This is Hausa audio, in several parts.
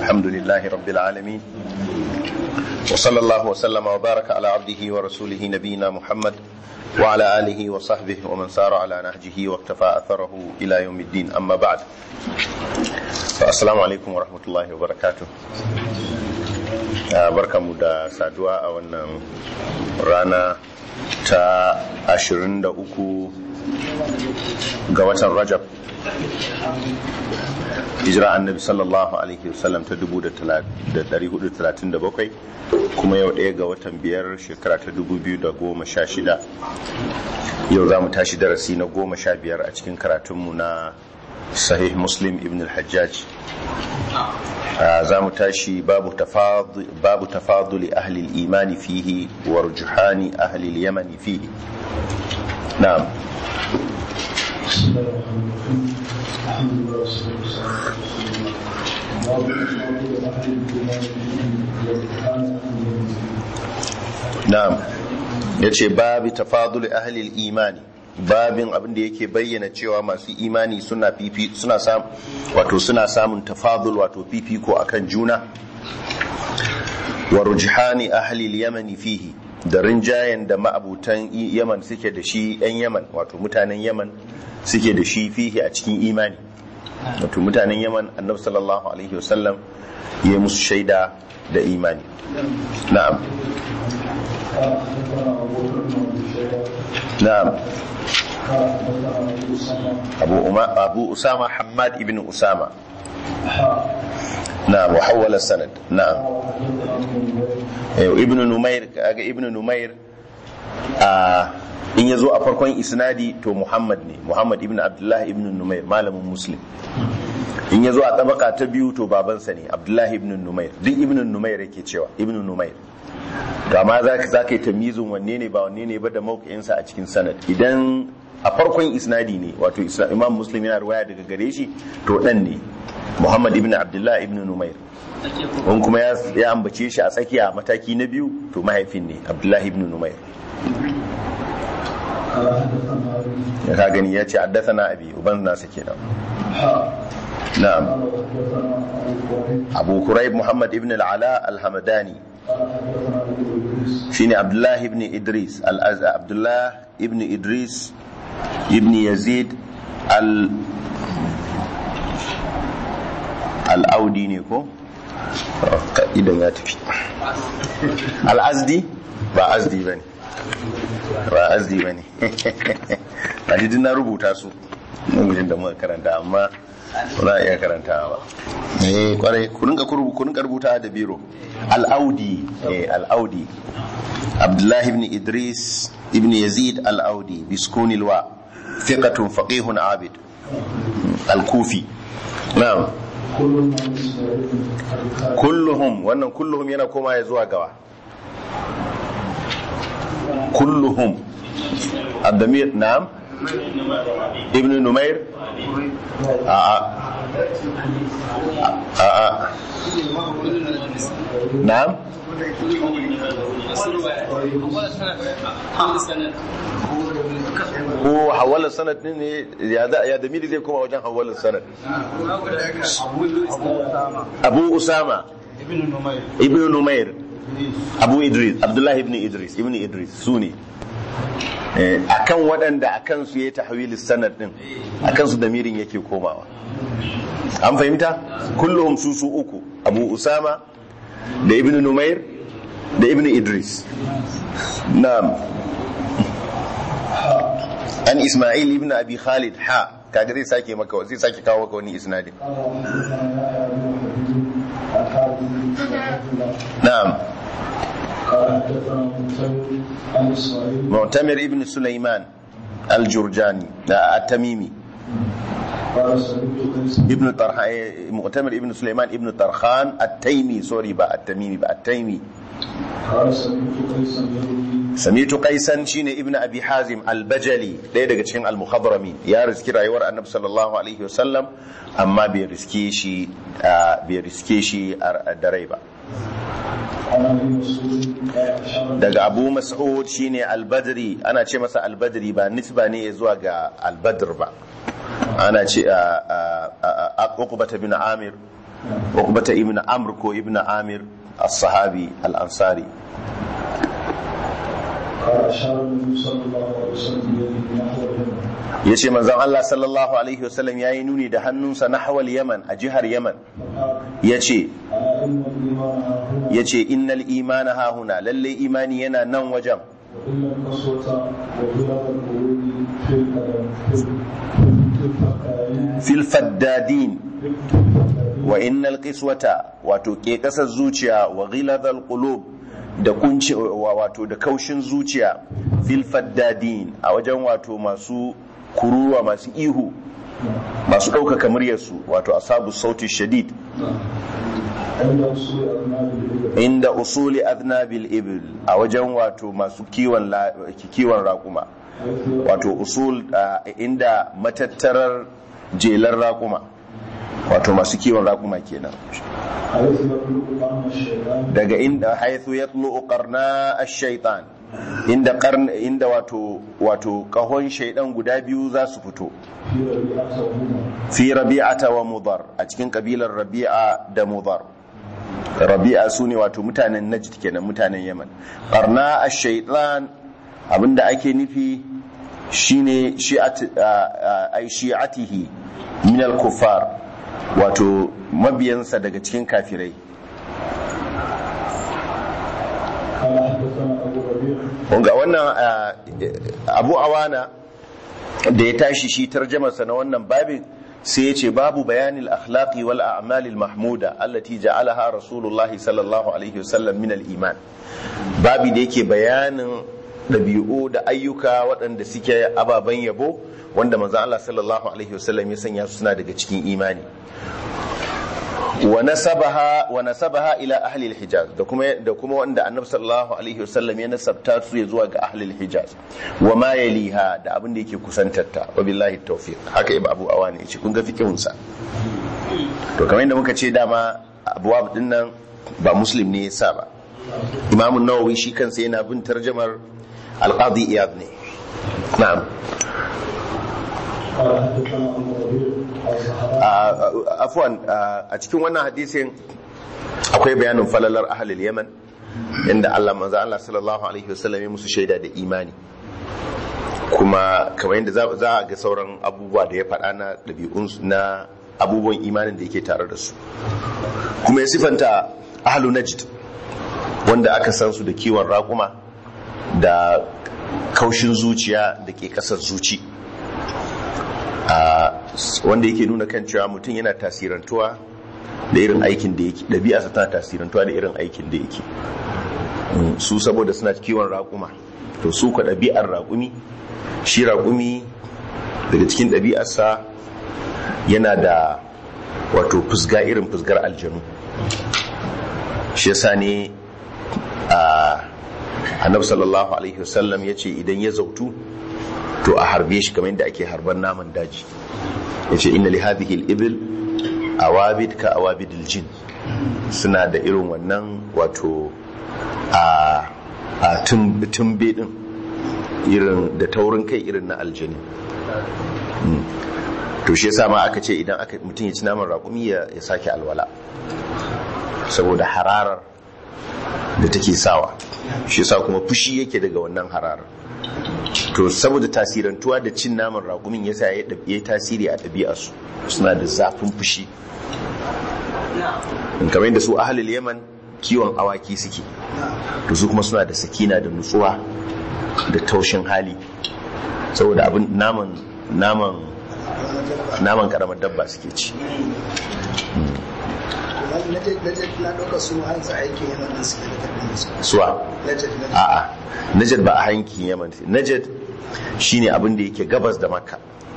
الحمد لله رب العالمين وصلى الله وسلم وبارك على عبده ورسوله نبينا محمد وعلى آله وصحبه ومن سار على نهجه واقتفى أثره إلى يوم الدين أما بعد السلام عليكم ورحمة الله وبركاته barkamu da saduwa a wannan rana ta 23 ga watan rajab hijira annabi sallallahu alaihi wasallam ta 1437 kuma yau ɗaya ga watan biyar shekara ta 2016 yau za mu tashi darasi na goma sha biyar a cikin karatunmu na sahih muslim ibn al-hajjaj za mu tashi babu tafaduli ahli imani fihi wa rujuhani ahli yamani fihi na'am na'am yace babu tafaduli ahli imani babin abin da yake bayyana cewa masu imani suna fifi suna sam wato suna samun tafadul wato fifiko akan juna wa rujhani ahli al-yamani fihi da rinjayen da ma'abutan yaman suke da shi yan yaman wato mutanen yaman suke da shi fihi a cikin imani wato mutanen yaman annabi sallallahu alaihi wasallam ya musu shaida da imani na'am na'am أبو, أما أبو أسامة حماد ابن أسامة نعم وحول السند نعم ابن نمير ابن نمير آه in ya zo a farkon isnadi to muhammad ne muhammad ibn abdullahi ibn numair malamin muslim in ya zo a tabaka ta biyu to babansa ne abdullahi ibn numair duk ibn numair yake cewa ibn numair to amma za ka yi tamizin wanne ne ba wanne ne ba da mawuƙinsa a cikin sanad idan a farkon isnadi ne wato imam muslim yana ruwaya daga gare shi to dan ne muhammad ibn abdullah ibn numair wani kuma ya ambace shi a tsakiya mataki na biyu to mahaifin ne abdullah ibn numair ya ka gani ya ce haddasa na abi uban nasa kenan na'am abu kurayb muhammad ibn al'ala al-hamadani shine abdullah ibn idris abdullah ibn idris ibn yazid al al'audi ne ko? idan ya tafi al'azdi ba azdi ba ne ba azdi ba ne a jidin na rubuta su namijin da muka karanta amma ba a iya karanta ba eh kwarai kunin ka rubuta da biro al'audi al'audi abdullahi ibn idris ibn yazid al'audi biskuni alwa fiqatun faqihun abid al-kufi na'am kulluhum wannan kulluhum yana koma ya zuwa gawa kulluhum abdamir na'am ibn numair a'a a'a na'am ko hawalar sanad ne ya da miri zai koma wajen hawalar sanad abu usama ibn numair abu idris abdullahi ibn idris ibn idris su ne akan waɗanda akan su ya tahwil sanad din akan su damirin yake komawa an fahimta kullum su su uku abu usama da ibn numair da ibn idris na'am an isma'il ibn abi khalid ha kaga zai sake maka zai sake kawo maka wani isnadin na'am معتمر ابن سليمان الجرجاني التميمي ابن طرحان معتمر ابن سليمان ابن طرخان التيمي سوري بقى التميمي بقى التيمي سميت قيسا شين ابن ابي حازم البجلي ɗaya daga cikin al-mukhadramin ya riski rayuwar annabi sallallahu alaihi wasallam amma bai riske shi bai riske shi da rai ba daga abu mas'ud shine albadri ana ce masa albadri ba nisba ne zuwa ga albadr ba ana ce a uqbata bin amir uqbata ibn amr ko ibn amir as-sahabi al-ansari قال أشار النبي صلى الله عليه وسلم بيده نحو اليمن yace manzon Allah sallallahu alaihi wasallam yayi nuni da hannunsa nahwal yaman a jihar yaman فقال yace ألا إن الإيمان ها هنا yace innal imana ha huna lalle imani yana nan wajen وإن القسوة وغلظ القلوب في القدم في في الفقائين fil faddadin في الفقائين wa innal qiswata wato ke kasar zuciya wa ghiladhal qulub da kunci wa- wato da kaushin zuciya fil faddadin a wajen wato masu kuruwa masu ihu masu ɗaukaka muryarsu wato asabu sauti shadid عند وصول أبناء الإبل inda usuli aznabil ibil a wajen wato masu kiwon la- kiwon raƙuma حيث wato usul ah, inda matattarar jelar raƙuma wato masu kiwon raƙuma kenan حيث يبلغ قرن الشيطان daga inda haithu ya tlu qarna ash-shaytan inda qarn inda wato wato kahon shaydan guda biyu za su fito في ربيعة وهنا fi rabi'ata wa mudar a cikin kabilar rabi'a da mudar rabi'a sune wato mutanen najd kenan mutanen yaman qarna ash-shaytan abinda ake nufi shine shi'at ay shi'atihi min al-kuffar wato mabiyansa daga cikin kafirai قال حدثنا أبو ربيع ga wannan ah, abu awana da ya tashi shi tarjamarsa na wannan babin sai ya ce babu bayanin akhlaqi wal a'malil mahmuda allati ja'alaha rasulullahi sallallahu alaihi wasallam min al iman babi da yake bayanin ɗabi'u da ayyuka waɗanda suke ababen yabo wanda manzo Allah sallallahu alaihi wasallam ya sanya su suna daga cikin imani wa nasabaha wa nasabaha ila ahli al-hijaz da kuma da kuma wanda annabi sallallahu alaihi wasallam ya nasabta su ya zuwa ga ahli al-hijaz wa ma yaliha da abin da yake kusantarta wa billahi tawfiq haka ibn abu awani yace kun ga fikihun sa to kamar yadda muka ce dama abuwab din nan ba muslim ne yasa ba imam an-nawawi shi kansa yana bin tarjamar al-qadi iyad ne na'am قال حدثنا أبو ربيع الزهراء a afwan a cikin wannan hadisin akwai bayanin falalar ahalil yaman inda Allah manzo Allah sallallahu alaihi wasallam ya musu shaida da imani kuma kamar yadda za- za a ga sauran abubuwa da ya faɗa na ɗabi'un na abubuwan imanin da yake tare da su kuma ya sifanta ahlu najd wanda aka san su da kiwon raƙuma da kaushin zuciya da ke ƙasar zuci a wanda yake nuna kan cewa mutum yana tasirantuwa da irin aikin da yake ɗabi'arsa tana tasirantuwa da irin aikin da yake Mm, su saboda suna kiwon raƙuma to su ka ɗabi'ar raƙumi shi raƙumi daga cikin ɗabi'arsa yana da wato fusga irin fusgar aljanu shi yasa ne a annabi sallallahu alaihi wasallam ya ce idan ya zautu to a harbe shi kamar yadda ake harban naman daji ya ce inna li hadhihi al-ibil awabid ka awabidil jin suna da irin wannan wato a a tum- tumbe din irin da taurin kai irin na aljani Mm. to shi yasa ma aka ce idan aka mutum ya ci naman raƙumi ya ya sake alwala saboda hararar da take sawa shi yasa kuma fushi yake daga wannan hararar to saboda tasirantuwa da cin naman raƙumin yasa ya ɗab- ya yi tasiri a ɗabi'arsu suna da zafin fushi in kamar yadda su ahalil yaman kiwon awaki suke to su kuma suna da sakina da nutsuwa da taushin hali saboda abin naman naman naman karamar dabba suke ci na ɗauka su hansa aiki yana nan suke da karbin su suwa najad najad a'a najad ba a hankin yaman najad shine abin da yake gabas da makka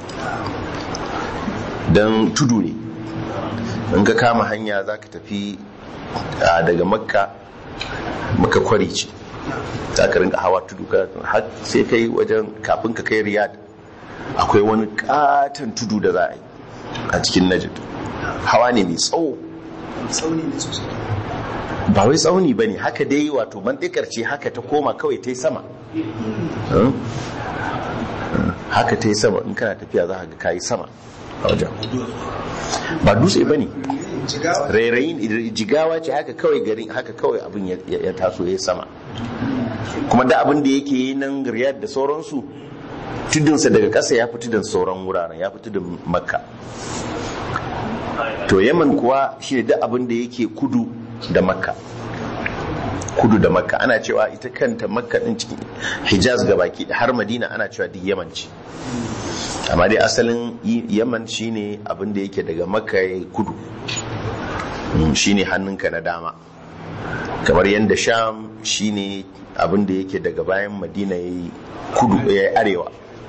don tudu ne in ka kama hanya za ka tafi a, daga makka maka kwari ce za ka rinka hawa tudu ka har sai kai wajen kafin ka kai riyad akwai wani katon tudu da za a yi a cikin najad hawa ne mai tsawo tsauni ne sosai ba wai tsauni ba ne haka dai wato mantikar ce haka ta koma kawai ta yi sama Hmm? Hmm. haka ta yi sama in kana tafiya za ka ga kayi sama a wajen ba dutse ba ne jigawa rairayin jigawa ce haka kawai garin haka kawai abin ya- ya ya taso ya sama kuma da abin da yake yi nan riyad da sauransu tudunsa daga ƙasa ya fi tudun sauran wuraren ya fi tudun makka to yaman kuwa shi ne da abin da yake kudu da makka kudu da makka ana cewa ita kanta makka din cikin hijaz ga baki har madina ana cewa duk yaman ce amma dai asalin y- yaman shine abin da yake daga makka ya yi kudu Mm, shine hannunka na dama kamar yadda sham shine abin da yake daga bayan madina ya yi kudu ya yi arewa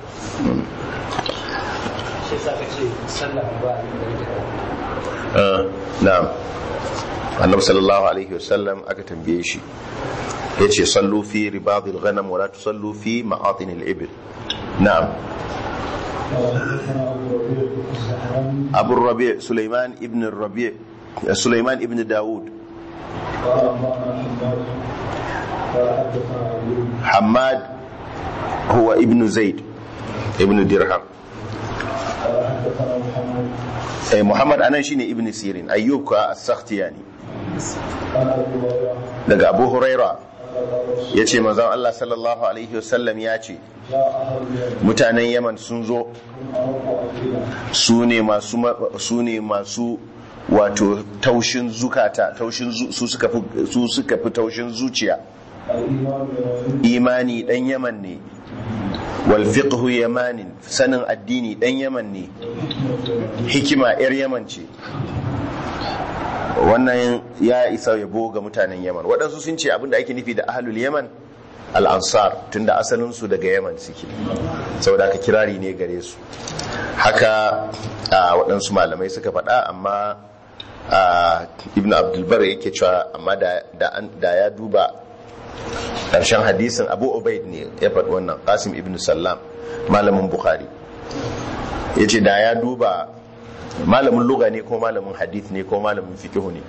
shi sa ka ce sallah ba a yi da Ah, na'am annabi sallallahu alaihi wasallam aka tambaye shi ya ce sallu fi ribadil ghanam wala tusallu fi ma'atin al-ibil na'am حدثنا ابو ربيع الزهراني abu rabi sulaiman ibn rabi sulaiman ibn daud قال انبانا حماد قال حدثنا ايوب hamad huwa ibn zaid ibn dirham قال حدثنا محمد eh, muhammad anan shine ibn sirin ayyub ka as-sakhtiyani قال ابو هريره daga abu huraira قال قال رسول yace manzon Allah sallallahu alaihi wasallam ya ce جاء اهل اليمن mutanen yaman sun zo ارق افئده su ne masu ma- su ne masu wato taushin zukata taushin zu- su suka fi su suka fi taushin zuciya الايمان يماني imani dan yaman ne wal fiqhu yamanin sanin addini dan yaman ne hikima yar yaman ce wannan ya isa yabo ga mutanen yaman waɗansu sun ce abinda ake nufi da ahlul yaman al-ansar tunda asalin su daga yaman suke saboda ka kirari ne gare su haka a waɗansu malamai suka faɗa amma a ibn abdulbar yake cewa amma da da an- da ya duba ƙarshen hadisin abu ubaid ne ya faɗi wannan qasim ibn sallam malamin bukhari ya ce da ya duba malamin luga ne ko malamin hadith ne ko malamin fikihu ne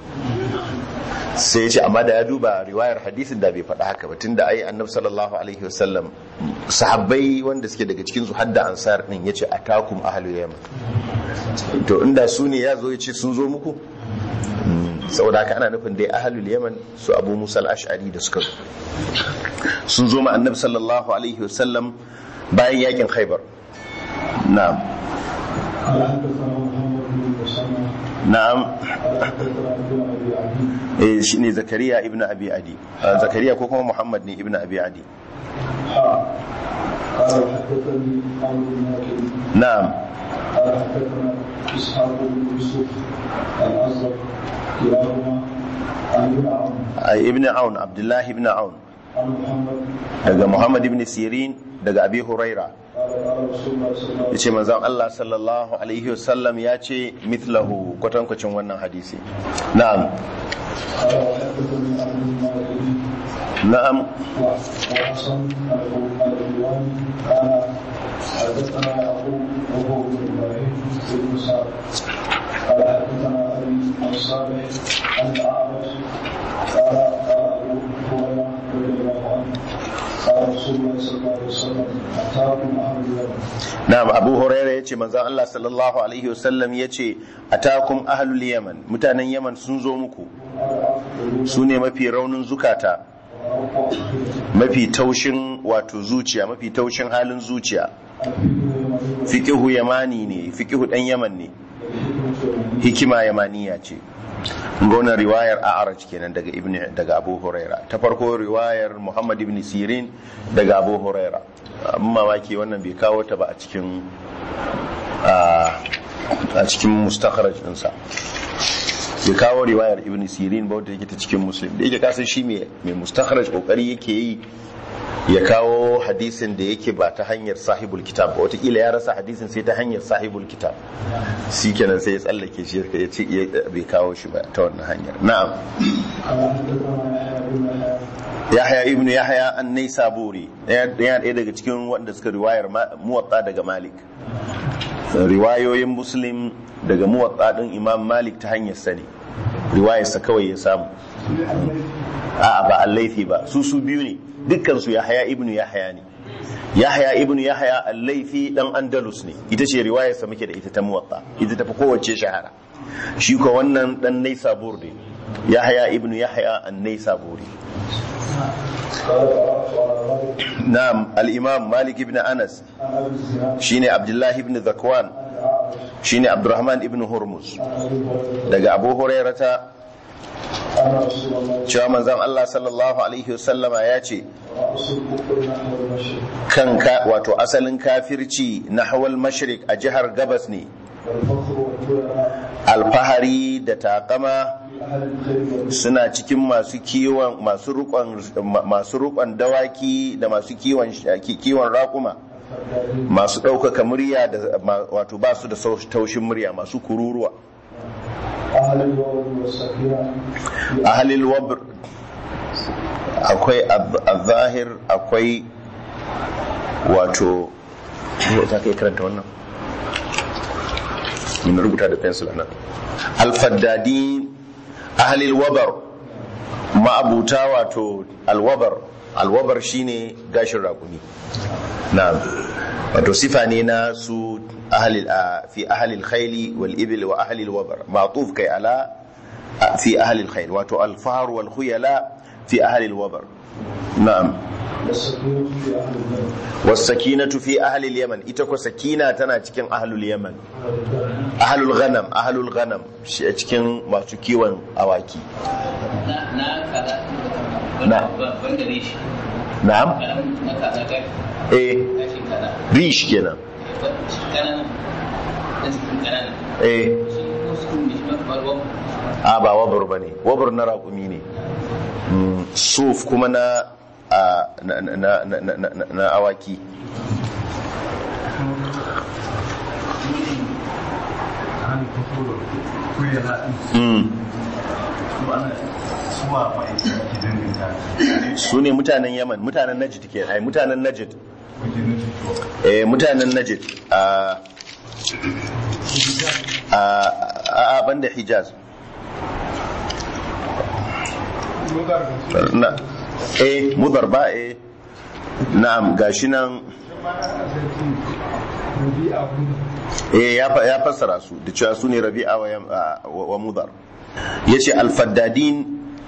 sai ya ce amma da ya duba riwayar hadisin da bai faɗa haka ba tunda ai annabi sallallahu alaihi wasallam sahabbai wanda suke daga cikin su hadda ansar din yace atakum ahlul yaman to inda su ne ya zo ya ce sun zo muku Mm, saboda haka ana nufin dai ahlul yaman su abu musa al-ash'ari da suka zo sun zo ma annabi sallallahu alaihi wasallam bayan yakin khaybar na'am قال حدثنا محمد بن مسلم na'am قال حدثنا ابن ابي عدي eh shine zakariya ibnu abi adi Ah, zakariya ko kuma muhammad ne ibnu abi adi حاء قال حدثني عمرو بن ناكل na'am قال حدثنا اسحاق بن يوسف الازرق كلاهما عن ابن عون Ai, ibnu aun abdullahi ibnu aun عن محمد daga muhammad ibn sirin daga abi huraira قال قال رسول الله صلى الله عليه yace manzon Allah sallallahu alaihi wasallam ya ce mithlahu kwatankwacin wannan hadisi na'am قال وحدثني عبد المالك na'am وحسن الحلواني قال حدثنا يعقوب وهو بن ابراهيم بن سعد قال حدثنا ابي عن صالح عن الاعرج قال قال ابو هريره رضي الله عنه قال رسول الله صلى الله عليه وسلم اتاكم اهل اليمن na'am abu huraira yace manzon Allah sallallahu alaihi wasallam yace atakum ahlul yaman mutanen yaman sun zo muku su ne mafi raunin zukata mafi taushin wato zuciya mafi taushin halin zuciya fiqihu yamani ne fiqihu dan yaman ne hikima yamaniya ce gona riwayar a'araj kenan daga ibn daga abu huraira ta farko riwayar muhammad ibn sirin daga abu huraira abin mamaki wannan bai kawo ta ba a cikin a cikin mustakharaj ɗinsa bai kawo riwayar ibn sirin ba wadda yake ta cikin muslim da yake kasan shi mai mustakharaj kokari yake yi ya kawo hadisin da yake ba ta hanyar sahibul kitab ba watakila ya rasa hadisin sai ta hanyar sahibul kitab shi kenan sai ya tsallake shi ya ce bai kawo shi ba ta wannan hanyar na'am yahya ibnu yahya an naisaburi yana ɗaya daga cikin wanda suka riwayar muwatta daga malik riwayoyin muslim daga muwatta din imam malik ta hanyar sani riwayarsa kawai ya samu a'a ba allaifi ba su su biyu ne dukkan su yahya ibnu yahya ne yahya ibnu yahya allaifi dan andalus ne ita ce riwayarsa muke da ita ta muwatta ita tafi kowace shahara shi ko wannan dan naisabur ne yahya ibn yahya an naisaburi قال قرأت على مالك na'am al-imam malik ibn anas عن أبي الزناد shine abdullahi ibn zakwan عن الأعرج shine abdurrahman ibn hurmuz عن أبي هريرة daga abu hurairata أن رسول الله cewa manzon Allah sallallahu alaihi wasallama ya ce رأس الكفر نحو المشرق kan ka wato asalin kafirci nahwal mashriq a jihar gabas ne والفخر والكلى alfahari da takama في أهل الخير والبر suna cikin masu kiwon masu rukon masu rukon dawaki da masu kiwon kiwon raƙuma الفردانين masu ɗaukaka murya da ma- wato ba su da sau- taushin murya masu kururuwa أهل الوول والسكينة في ahalil wabr akwai al-zahir akwai wato ta kai karanta wannan mun rubuta da pencil nan al-faddadi ahalil wabar ma'abuta wato al-wabar al-wabar shine gashin rakuni na'am wato sifa ne na su ahalil a- fi ahalil khayli wal ibil wa ahalil wabar ma'tuf kai ala a- fi ahalil khayl wato al-fahr wal khuyala fi ahalil wabar na'am والسكينة في أهل البر was-sakinatu fi ahalil yaman ita ko sakina tana cikin ahlul yaman ahlul ghanam ahlul ghanam shi a cikin masu kiwon awaki na na kaza Na. wanda ne shi na'am karamin na kaza kai eh kashin kaza rish kenan shi kananan na cikin kananan eh shi ko su ne shi ma kamar wani a ba wabur ba ne wabur na raƙumi ne Mm, suf kuma na a, na, na, na, na, na, na- na awaki Mm. su ne mutanen yaman mutanen najid ke ai mutanen najid eh mutanen najid a a a a banda hijaz na eh mudar ba eh na'am gashi nan eh ya fa- ya fassara su da cewa su ne rabi'a wa yam- a- wa wa mudar yace al-faddadin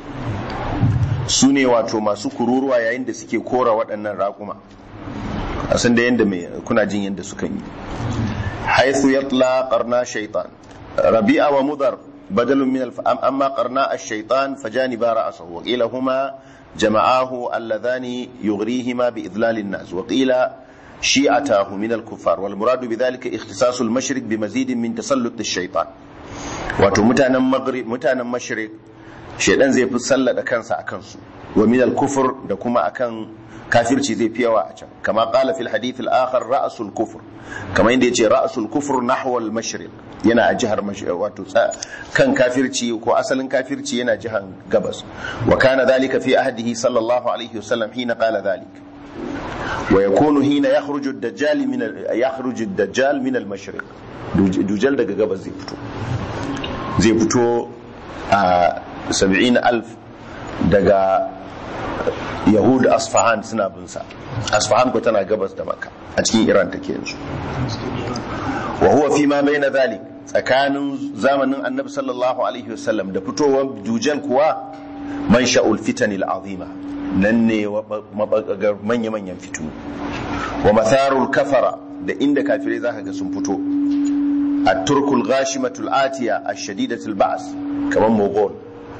su ne wato masu kururuwa yayin da suke kora waɗannan raƙuma a san da yanda mai kuna jin yanda suka yi haithu yatla qarna shaytan rabi'a wa mudar بدل من الف... أم- أما قرناء الشيطان فجانبا رأسه وقيل هما جمعاه اللذان يغريهما بإذلال الناس وقيل شيعتاه من الكفار والمراد بذلك اختصاص المشرق بمزيد من تسلط الشيطان wato mutanen maghrib mutanen mashriq shedan zai fi sallada kansa a kansu wa min al-kufr da kuma akan kafirci zai fi yawa a can kama qala fil hadith al-akhar ra'sul kufr kama inda yace ra'sul kufr nahwa al-mashriq yana a jihar mashriq wato tsa- kan kafirci ko asalin kafirci yana jihar gabas wa kana dhalika fi ahdihi sallallahu alaihi wasallam hina qala dhalik wa yakunu hina yakhruju ad-dajjal min al- yakhruju ad-dajjal min al-mashriq Duj- dujal daga gabas zai fito zai fito a saba'in alf daga yahud asfahan suna binsa asfahan ko tana gabas da maka a cikin iran take yanzu wa huwa fi ma bayna zalik tsakanin zamanin annabi sallallahu alaihi wasallam da fitowar dujal kuwa man sha'ul fitanil azima nan ne mabagagar manya-manyan fitinu wa matharul kafara da inda kafirai zaka ga sun fito الترك الغاشمة الآتية الشديدة البعث كمان مغول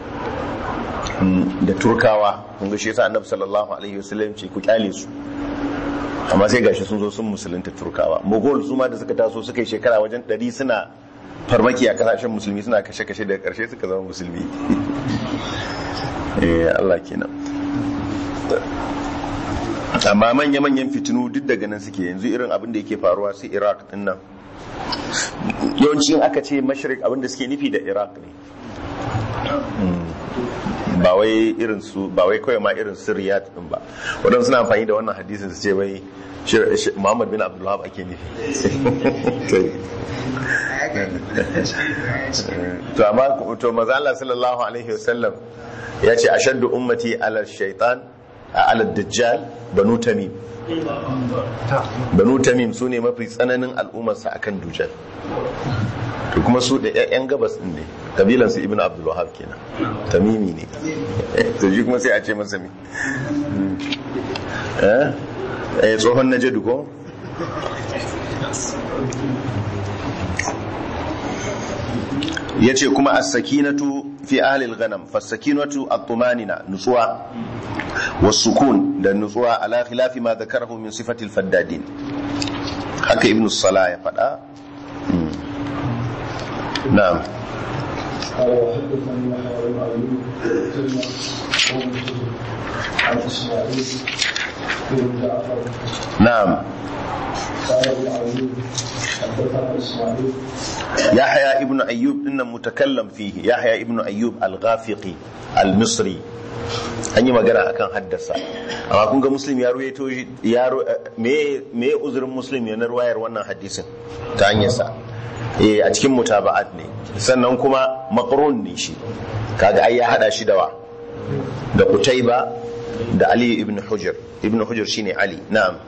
da turkawa kun ga shi yasa annabi sallallahu alaihi wasallam ce ku kyale su amma sai gashi sun zo sun musulunta turkawa mogol su ma da suka taso suka yi shekara wajen 100 suna farmaki a kasashen musulmi suna kashe-kashe da karshe suka zama musulmi eh Allah kenan amma manya-manyan fitinu duk daga nan suke yanzu irin abin da yake faruwa su iraq din nan yawanci in aka ce mashirik abin da suke nufi da iraq ne ba wai irin su ba wai kawai ma irin su riyad din ba wadansu suna amfani da wannan hadisin su ce wai shir- shi- muhammad bin abdullahab ake nufi to amma to maza Allah sallallahu alaihi wasallam ya ce ashaddu ummati ala shaitan ala dajjal banu tamim banu tamim su ne mafi tsananin al'ummarsa akan dujal to kuma su da yan gabas din ne kabilan su ibnu abdul wahab kenan tamimi ne to shi kuma sai a ce masa me eh eh tsohon najadu ko yace kuma as-sakinatu fi ahli al-ghanam fas-sakinatu at-tumanina nutsuwa was-sukun da nutsuwa ala khilafi ma dhakarahu min sifati al-faddadin haka ibn salah ya fada na'am قال وحدثني يحيى بن ايوب ثم عن اسماعيل بن جعفر na'am قال ابن ايوب حدثنا اسماعيل يحيى ابن أيوب إن متكلم فيه يحيى ابن أيوب الغافقي المصري an yi magana akan haddasa amma kun ga muslim ya ruwaito shi ya ru- me me uzurin muslim ya na ruwayar wannan hadisin ta hanyar sa eh a cikin mutaba'at ne sannan kuma maqrun ne shi kaga ai ya hada shi da wa da Qutayba da Ali ibn Hujr ibn Hujr shine Ali na'am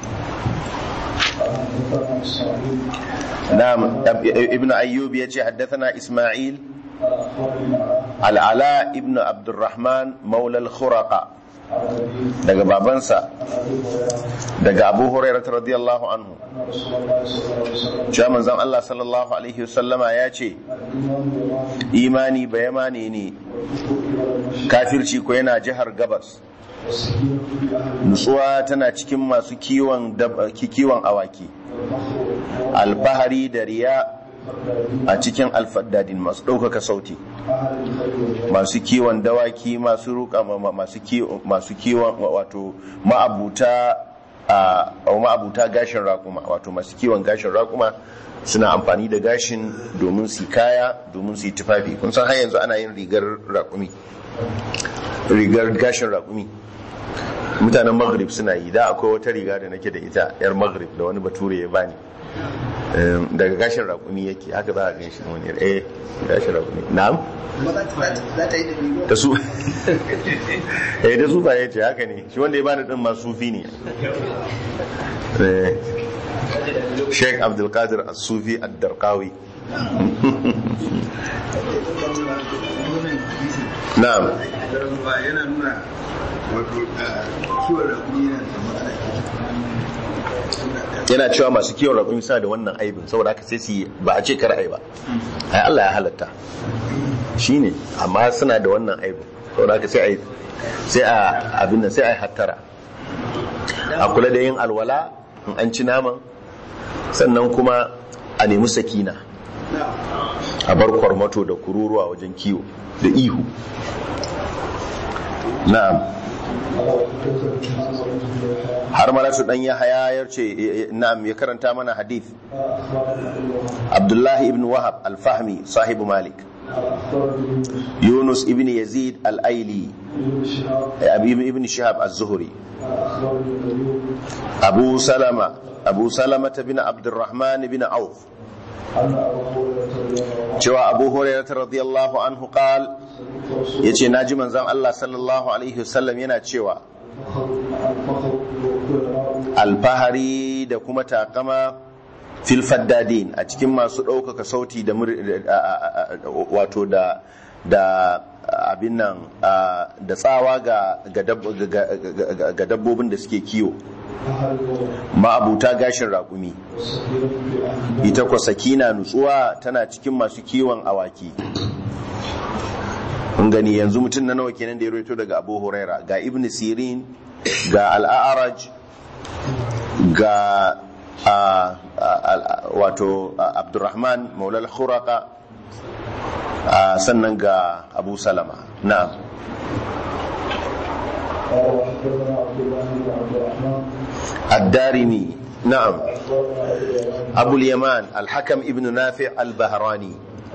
حدثنا اسماعيل na'am ibn Ayyub yace haddathana Isma'il قال اخبرني عن al'ala ibn abdurrahman maula al-khuraqa ابي daga babansa ابي هريره daga abu hurairah radiyallahu anhu ان رسول الله صلى الله عليه وسلم cewa manzon Allah sallallahu alaihi wasallama ya ce الايمان يمان imani bayamani ne والكفر الى المشرق kafirci ko yana jihar gabas والسكينه في اهل nutsuwa tana cikin masu kiwon dab- ki- kiwon awaki الفخر alfahari da riya والفردين a cikin alfaddadin masu ɗaukaka sauti اهل الخير والجنه masu kiwon dawaki masu ruka ma- ma- masu kiwon masu kiwon wato ma'abuta a ma'abuta gashin raƙuma wato masu kiwon gashin raƙuma suna amfani da gashin domin su yi kaya domin su yi tufafi kun san har yanzu ana yin rigar raƙumi rigar gashin raƙumi mutanen maghrib suna yi da akwai wata riga da nake da ita yar maghrib da wani bature ya bani Em, daga gashin raƙumi yake haka za a gan shi wani eh gashin raƙumi na'am Kuma za ta- za ta yi da biyu. da su eh da su ba ya ce haka ne shi wanda ya bani din ma sufi ne Eh, Sheikh Abdul Qadir As-Sufi Ad-Darqawi Na'am yana nuna wato kiwon rakuni yana da matsala yana cewa masu kiwon raƙumi suna da wannan aibin saboda haka sai su yi ba a ce kar ai ba ai Allah ya halatta shine amma suna da wannan aibin saboda haka sai ai sai a abin nan sai ai hattara a kula da yin alwala in an ci naman sannan kuma a nemi sakina a bar kwarmato da kururuwa wajen kiwo da ihu na'am har malatu dan yahaya ya ce na'am ya karanta mana hadith abdullahi ibn wahab al-fahmi sahibu malik yunus ibn yazid al-aili abi ibn shihab az-zuhri abu salama abu salama bin abdurrahman bin auf cewa abu hurairah radiyallahu anhu qal yace naji manzon Allah sallallahu alaihi wasallam yana cewa alfahari da kuma takama fil faddadin a cikin masu ɗaukaka sauti da wato da da abin nan da tsawa ga dabbobin da suke kiwo ma'abuta gashin raƙumi ita kwa sakina nutsuwa tana cikin masu kiwon awaki kun gani yanzu mutum na nawa kenan da ya roito daga abu huraira ga ibn sirin ga al'araj ga wato abdurrahman maulal khuraka sannan ga abu salama na'am الدارمي نعم أبو اليمان الحكم ابن نافع البهراني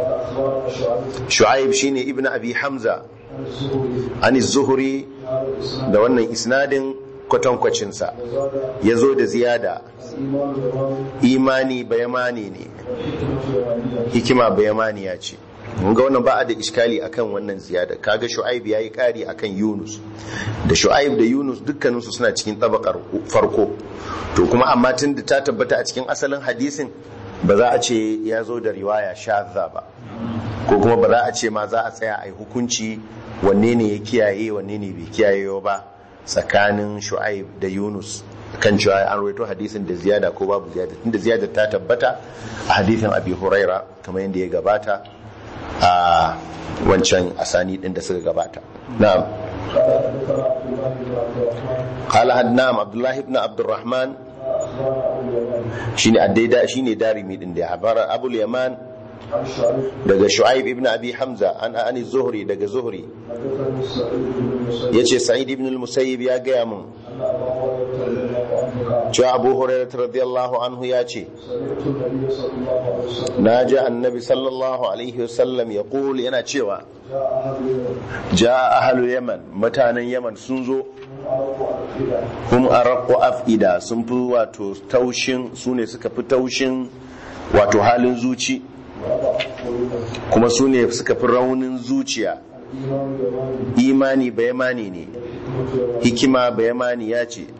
شعيب شيني ابن أبي حمزة عن الزهري da wannan isnadin kwatankwacinsa ya zo da ziyada imani bayamani ne hikima bayamaniya ce ga wannan ba a da iskali akan wannan ziyada kaga shu'aib yayi kari akan yunus da shu'aib da yunus dukkaninsu suna cikin tabakar farko to kuma amma tun da ta tabbata a cikin asalin hadisin ba za a ce ya zo da riwaya shadda ba ko kuma ba za a ce ma za a tsaya a yi hukunci wanne ne ya kiyaye wanne ne bai kiyaye ba tsakanin shu'aib da yunus kan cewa an rawaito hadisin da ziyada ko babu ziyada tunda ziyada ta tabbata a hadisin abi huraira kamar yadda ya gabata a wancan asani din da suka gabata na'am قال حدنام عبد الله بن عبد الرحمن shine addaida shine darimi din da habara abul yaman daga shu'aib ibn abi hamza an ani zuhri daga zuhri yace sa'id ibn al-musayyib ya gaya mun cewa abu hurairah radiyallahu anhu ya ce na ji annabi sallallahu alaihi wasallam ya yana cewa ja ahlul yaman mutanen yaman sun zo hum araqu afida sun fi wato taushin su ne suka fi taushin wato halin zuci kuma su ne suka fi raunin zuciya imani bayamani ne hikima bayamani ya ce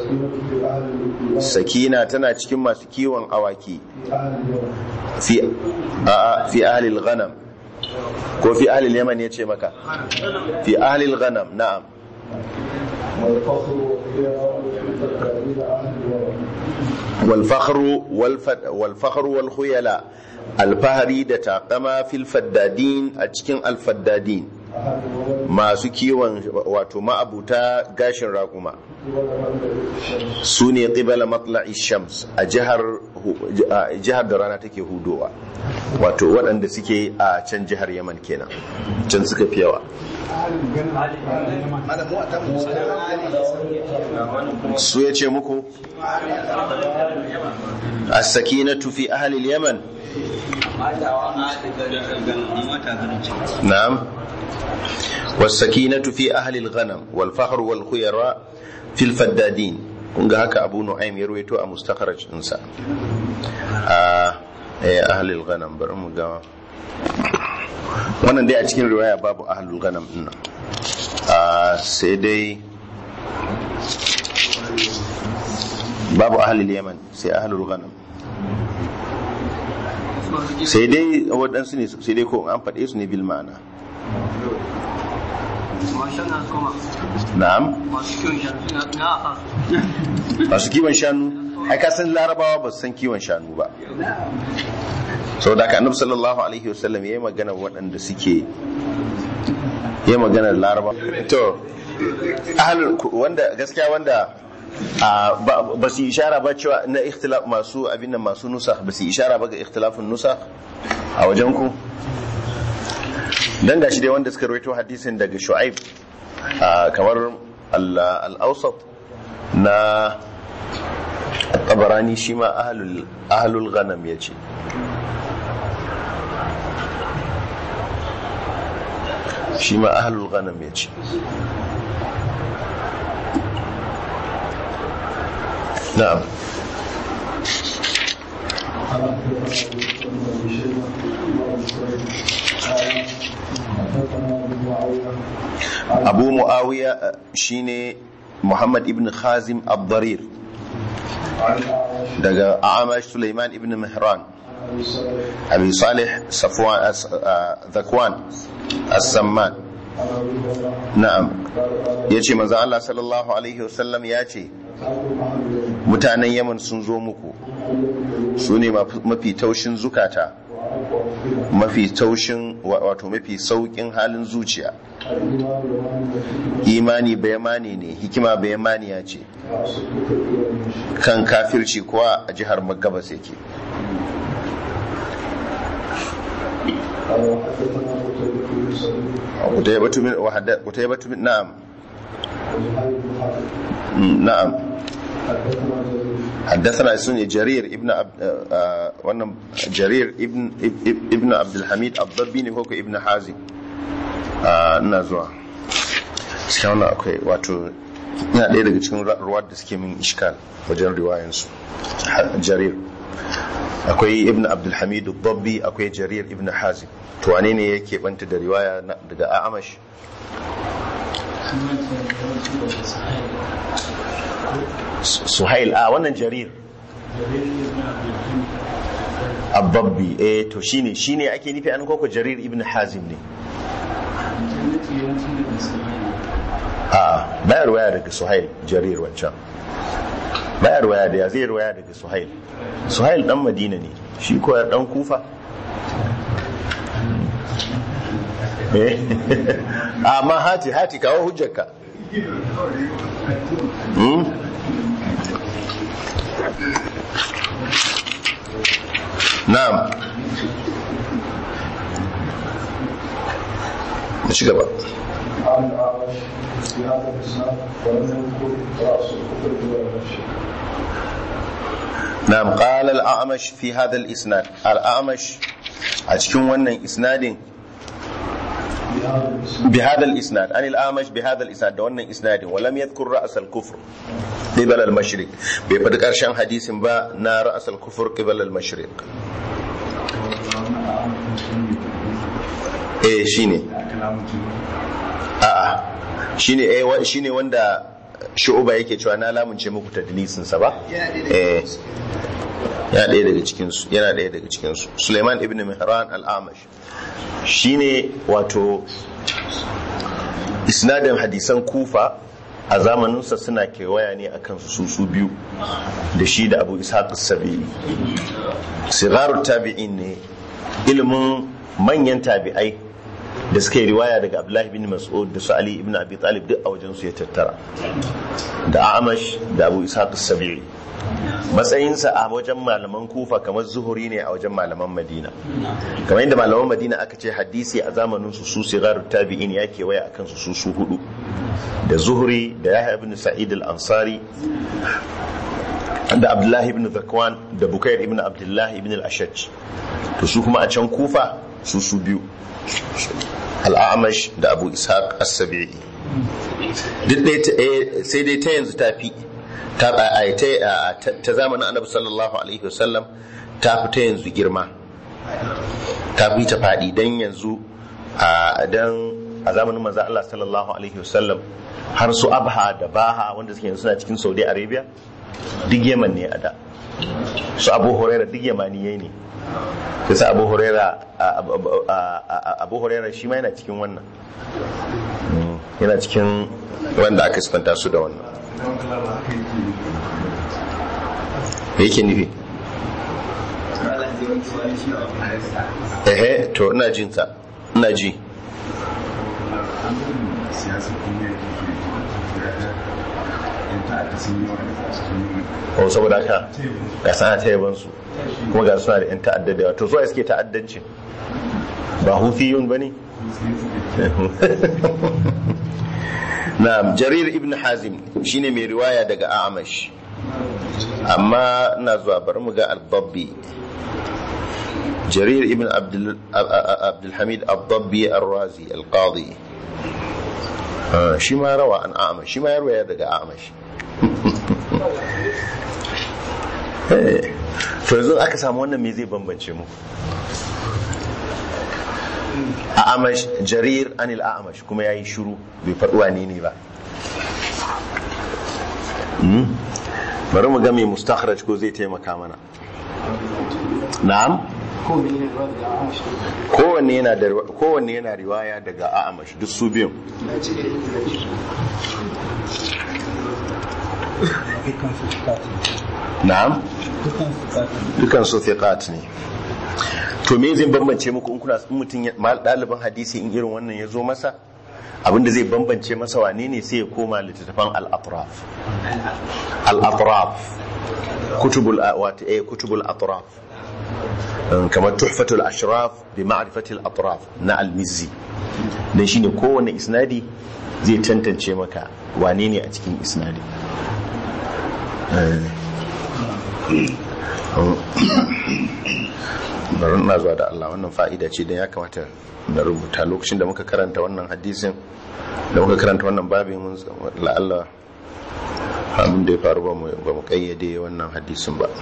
sakina tana cikin masu kiwon awaki fi fi ahlil ghanam ko fi ahlil yaman ya ce maka fi ahlil ghanam na'am والفخر والفد والفخر والخيلاء الفهري da takama fil faddadin a cikin alfaddadin masu kiwon wato ma'abuta gashin raƙuma su ne ƙibala matla'i shams a jihar da rana take hudowa wato waɗanda suke a can jihar yaman kenan can suka fi yawa su ya ce muku a sakinatu fi ahalil yaman na'am والسكينة في أهل الغنم والفخر والخيراء في الفدادين kunga haka abu nu'aym ya ruwaito a mustakharaj dinsa a ahlul ghanam bari mu ga wannan dai a cikin riwaya babu ahlul ghanam din nan a sai dai babu ahlul yaman sai ahlul ghanam sai dai waɗansu ne sai dai ko an faɗe su ne bil ma'ana na'am masu kiwon shanu ai ka san larabawa ba su san kiwon shanu ba sau da ka annabi sallallahu alaihi wasallam ya yi magana waɗanda suke ya magana da laraba to wanda gaskiya wanda ba su ishara ba cewa na ikhtilaf masu abin nan masu nusa ba su ishara ba ga ikhtilafin nusa a wajen ku dan gashi dai wanda suka rawaito hadisin daga shu'aib kamar al-awsat na tabarani shi ma ahlul ghanam ya ce shi ma ahlul ghanam ya ce na'am abu muawiya shine muhammad ibn khazim abdarir daga amash suleiman ibn mihran abi salih safwan zakwan as-samman na'am yace manzo Allah sallallahu alaihi wasallam yace mutanen yaman sun zo muku su ne mafi taushin zukata mafi taushin wato mafi saukin halin zuciya imani bayamani ne hikima bayamani ya ce kan kafirci kuwa a jihar magabas yake قتيبة بن نعم نعم حدثنا سني جرير ابن عبد وانا جرير ابن ابن عبد الحميد الضبي ne koko ibn hazim ina zuwa cikin wannan akwai wato ina ɗaya daga cikin ruwa da suke min iskal wajen riwayansu jarir akwai ibn abdulhamid dabbi akwai jarir ibn hazim to wane ne yake banta da riwaya daga a'amash suhail a wannan jarir ababbi eh to shine shine ake nufi an koko jarir ibn hazim ne a bayar waya daga suhail jarir wancan bayar waya da ya zai waya daga suhail suhail dan madina ne shi ko dan kufa eh amma hati hati kawo hujjarka hmm? na'am ci gaba عن الأعمش في هذا الإسناد ولم يذكر رأس الكفر ولا المشرك نعم قال الأعمش في هذا الإسناد الأعمش أتكون ونن إسناد في هذا الإسناد بهذا الإسناد عن الأعمش بهذا الإسناد ونن إسناد ولم يذكر رأس الكفر قبل المشرق بيبدأ أرشان حديث با نا رأس الكفر قبل المشرق eh shine a'a shine eh wa- shine wanda shu'uba yake cewa na lamunce muku tadlisin sa ba eh ya ɗaya daga cikin su yana ɗaya daga cikin su Suleiman ibn Mihran al-Amash shine wato isnadin hadisan Kufa a zamaninsa suna kewaya ne akan su su biyu da shi da Abu Ishaq as-Sabi'i sigarut tabi'in ne ilimin manyan tabi'ai da suka yi riwaya daga Abdullahi bin Mas'ud da su Ali ibn Abi Talib duk a wajen su ya tattara da Amash da Abu Ishaq as-Sabi'i matsayinsa a wajen malaman Kufa kamar zuhuri ne a wajen malaman Madina kamar yadda malaman Madina aka ce hadisi a zamanin su su sigarut tabi'in ya kewaya akan su su su hudu da zuhuri da Yahya ibn Sa'id al-Ansari da Abdullahi ibn Zakwan da Bukair ibn Abdullahi ibn al-Ashaj to su kuma a can Kufa su su biyu al-A'mash da Abu Ishaq as-Sabi'i duk dai ta- eh, sai dai ta yanzu ta fi ta a- ta ta- ta zamanin Annabi sallallahu alaihi wasallam ta fi ta yanzu girma ta fi ta faɗi dan yanzu a dan a zamanin manzo Allah sallallahu alaihi wasallam har su Abha da Baha wanda suke yanzu suna cikin Saudi Arabia duk Yemen ne a da su Abu Huraira duk Yamaniyai ne sai Abu Huraira a- a- a- a- Abu Huraira shi ma yana cikin wannan Mm, yana cikin wanda aka sifanta su da wannan me yake nufi ehe to ina jin sa ina ji o saboda haka ga sana ta yaban su kuma ga suna da yan ta'adda da yawa to so suke ta'addanci ba hufiyun bane na'am jarir ibn hazim shine mai riwaya daga a'amash amma ina zuwa bari mu ga al-dabbi jarir ibn abdul abdul hamid al-dabbi ar-razi al-qadi Ah, shi ma rawa an a'amash shi ma ya riwaya daga a'amash Eh, to yanzu aka samu wannan me zai bambance mu a'amash jarir anil a'amash kuma yayi shiru bai faɗi wane ne ba Hmm? bari mu ga mai mustakhraj ko zai taimaka mana na'am ko ne ne ruwa daga amashi kowanne yana da kowanne yana riwaya daga a'amash duk su biyun na ce da yin dukkan su tukati na'am dukkan su tukati dukan su thiqat ne to me zai bambance muku in kuna in mutum ya- mal- ɗaliban hadisi in irin wannan ya zo masa abinda zai bambance masa wane ne sai ya koma littattafan al-atraf al-atraf kutubul wata eh kutubul atraf Um, kamar tuhfatul ashraf bi ma'rifatil atraf na al-mizzi dan shine kowanne isnadi zai tantance maka wane ne a cikin isnadi bari na zuwa da Allah wannan fa'ida ce don ya kamata na rubuta lokacin da muka karanta wannan hadisin da muka karanta wannan babin mun la'alla abin da ya faru ba mu ba mu kayyade wannan hadisin ba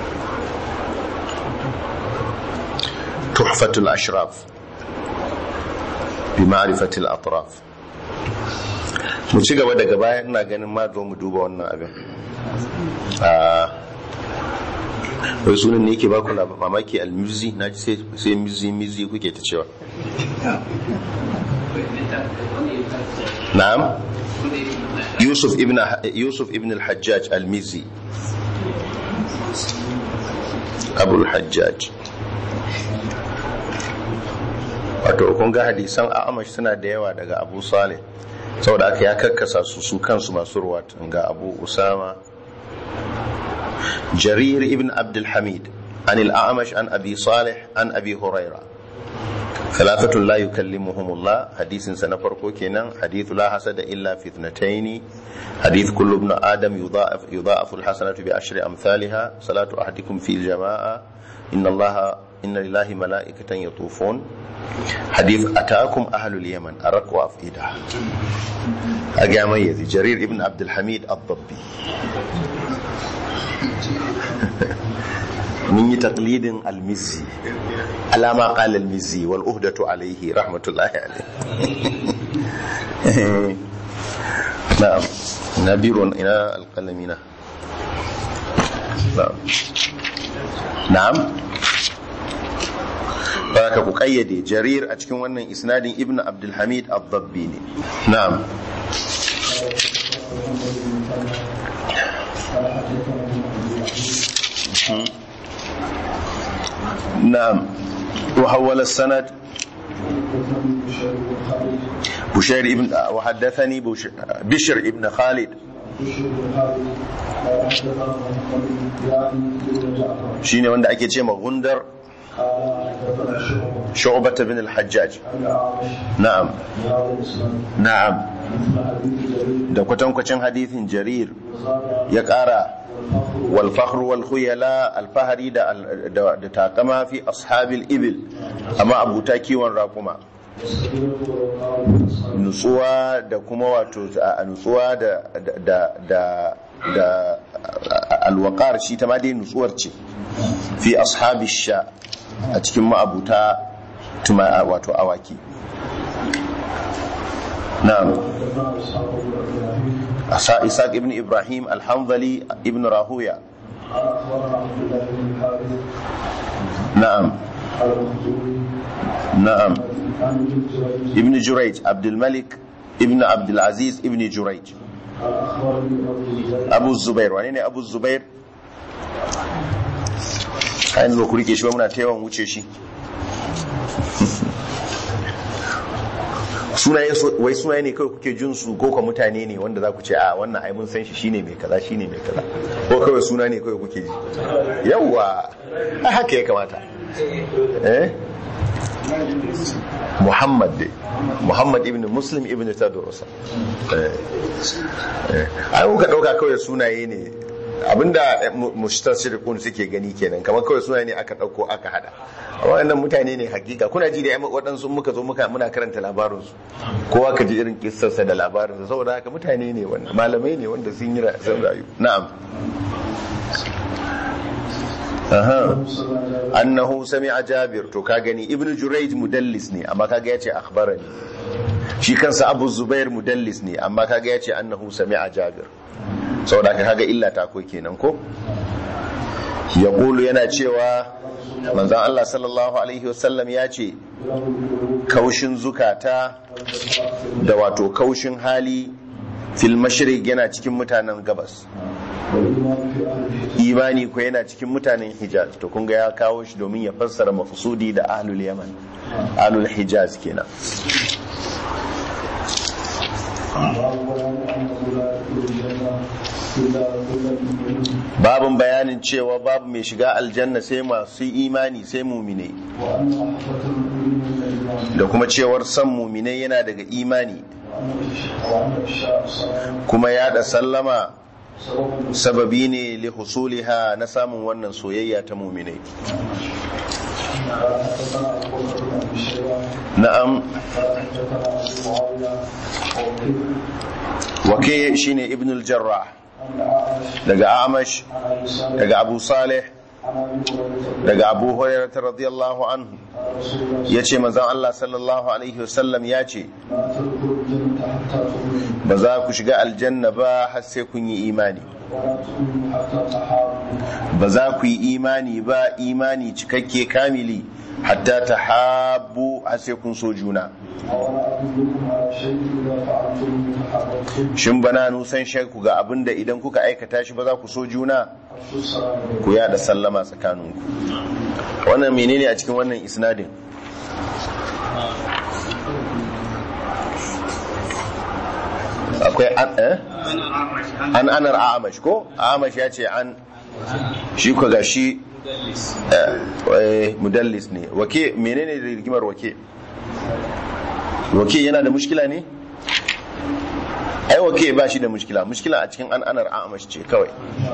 tuhfatul ashraf bi ma'rifatil atraf mu ci gaba daga baya ina ganin ma zo mu duba wannan abin Ah, wai sunan ne yake ba ku lab- mamaki almizi na ji sai- sai mizi mizi kuke ta cewa na'am yusuf ibn yusuf ibn al-hajjaj al-mizi abu al-hajjaj wato kun ga hadisan a'amash suna da yawa daga abu saleh saboda aka ya karkasa su su kansu masu ruwa ga abu usama jarir ibn abdul hamid عن الأعمش عن أبي صالح عن أبي هريرة ثلاثة لا يكلمهم الله حديث سنفرقو كنا حديث لا حسد إلا في اثنتين حديث كل ابن آدم يضاعف, يضاعف الحسنة بعشر أمثالها صلاة أحدكم في الجماعة إن الله إن لله ملائكة يطوفون حديث أتاكم أهل اليمن أرق وأفئدة أجا ميزي جرير ابن عبد الحميد الضبي من تقليد المزي على ما قال المزي والأهدة عليه رحمة الله عليه نعم نبير إلى القلمين نعم نعم baraka ku kayyade jarir a cikin wannan isnadin ibn abdulhamid al-dabbi ne na'am نعم وحول السند بشير ابن وحدثني بش- بشر ابن خالد shine wanda ake ce ma gundar shu'bata bin al-hajjaj na'am na'am da kwatankwacin hadithin jarir ya kara wal fakhru wal khuyala al fahari da da da takama fi ashabil ibil amma abuta kiwon raƙuma nutsuwa da kuma wato a nutsuwa da da da da alwaqar shi ta ma dai nutsuwar ce fi ashabi sha a cikin ma'abuta tuma wato awaki na'am asa isaac ibn ibrahim alhanzali ibn rahuya na'am na'am ibn jurayj abdul malik ibn abdul aziz ibn jurayj abu zubair wane ne abu zubair a yanzu ba ku rike shi ba muna ta yawan wuce shi sunaye wai sunaye ne kawai kuke jin su ko ka mutane ne wanda za ku ce a wannan ai mun san shi shine mai kaza shine mai kaza ko kawai suna ne kawai kuke ji yawa a haka ya kamata eh Muhammad dai Muhammad ibn Muslim ibn Tadrusa eh eh ai muka dauka kawai sunaye ne abinda mustashriqun suke gani kenan kamar kawai suna ne aka dauko aka hada wannan mutane ne hakika kuna ji da waɗansu muka zo muka muna karanta labarin su kowa ka ji irin kissarsa da labarin sa saboda haka mutane ne wannan malamai ne wanda sun yi sun rayu na'am aha annahu sami'a jabir to ka gani ibnu jurayj mudallis ne amma kaga yace akhbarani shi kansa abu zubair mudallis ne amma kaga yace annahu sami'a jabir saboda ka kaga illa ta ko kenan ko ya kulu yana cewa manzan Allah sallallahu alaihi wasallam ya ce kaushin zukata da wato kaushin hali fil mashriq yana cikin mutanen gabas imani ko yana cikin mutanen hijaz to kun ga ya kawo shi domin ya fassara mafsudi da ahlul yaman ahlul hijaz kenan babin bayanin cewa babu mai shiga aljanna sai masu imani sai mumine da kuma cewar san mumine yana daga imani kuma yada sallama sababi ne li husuliha na samun wannan soyayya ta mumine na'am wake shine ibn al-jarrah daga amash daga abu salih daga abu hurairah radiyallahu anhu ya ce manzon Allah sallallahu alaihi wasallam ya ce حتى تؤمنوا ba za ku shiga aljanna ba har sai kun yi imani ولا تؤمنوا حتى تحابوا ba za ku yi imani ba imani cikakke kamili hatta ta habu har sai kun so juna أولا أدلكم على شيء إذا فعلتم تحاببتم shin bana nusan shakku ga abin da idan kuka aikata shi ba za ku so juna أفشوا السلام بينكم ku yada sallama tsakaninku wannan menene a cikin wannan isnadin akwai an eh an anar amash ko amash ya ce an shi ko ga shi eh, eh, mudallis ne wake menene da rigimar wake wake yana da mushkila ne ai wake ba shi da mushkila mushkila a cikin an anar amash ce kawai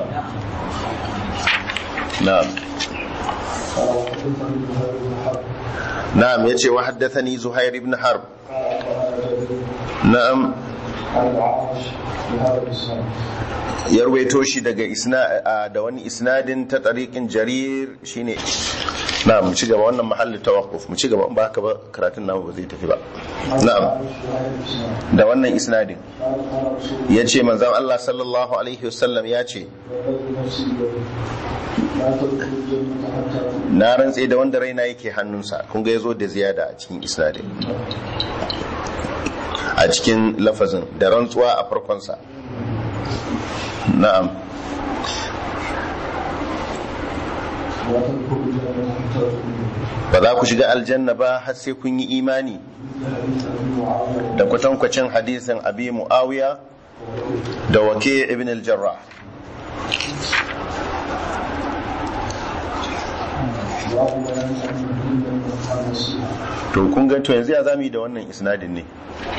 na'am قال وحدثني زهير بن حرب na'am yace wa haddathani zuhair ibn harb قال أخبرنا جرير na'am عن الأعمش بهذا الإسناد ya ruwaito shi daga isna a- da wani isnadin ta tariqin jarir shine na'am mu ci gaba wannan mahallin tawaqquf mu ci gaba in ba haka ba karatun namu ba zai tafi ba عن na'am الأعمش بهذا الإسناد da wannan isnadin قال قال رسول yace manzon Allah sallallahu alaihi wasallam ya ce والذي نفسي بيده لا تدخلوا الجنة حتى تؤمنوا na rantse da wanda raina yake hannunsa kun ga yazo da ziyada a cikin isnadin a cikin lafazin da rantsuwa a farkonsa na'am لا تدخلوا الجنة حتى تؤمنوا ba za ku shiga aljanna ba har sai kun yi imani حديث أبي معاوية da kwatankwacin hadisin abi muawiya da wake ibn al-jarrah باب بيان أن الدين النصيحة to kun ga to yanzu ya zami da wannan isnadin ne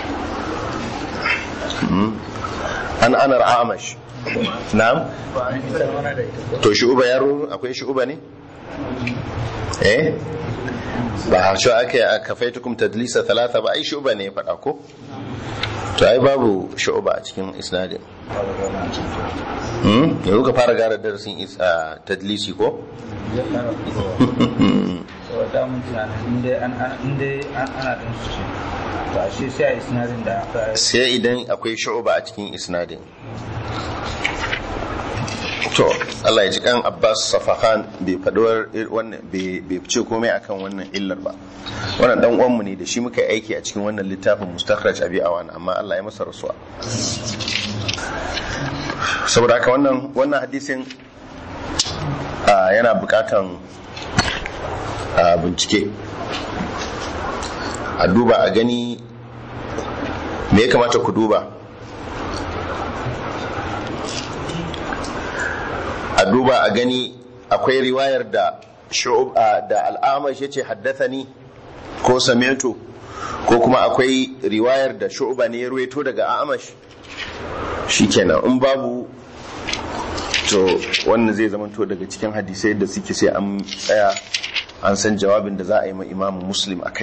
Hmm. an anar amash na'am to shu'uba yaro akwai shu'uba ne eh ba har shi aka a kafaitukum tadlisa talata ba ai shu'uba ne ya faɗa ko to ai babu shu'uba a cikin isnadin hmm yanzu ka fara gara darasin is- a tadlisi ko da mun tunanin inda an an- inda an ana din su ce to ashe sai a isnadin da aka sai idan akwai shu'uba a cikin isnadin to Allah ya ji kan Abbas Safahan bai faduwar wannan bai bai ce komai akan wannan illar ba wannan dan uwanmu ne da shi muka yi aiki a cikin wannan littafin Mustakhraj Abi Awan amma Allah ya masa rasuwa saboda haka wannan wannan hadisin ah, yana bukatan ah, bincike a duba a gani me ya kamata ku duba a duba a gani akwai riwayar da shu'ub a- da al'amash yace haddathani ko sami'tu ko kuma akwai riwayar da shu'ba ne ya ruwaito daga amash shikenan in babu to wannan zai zamanto daga cikin hadisai da suke sai an tsaya an san jawabin da za a yi ma imamu muslim a kai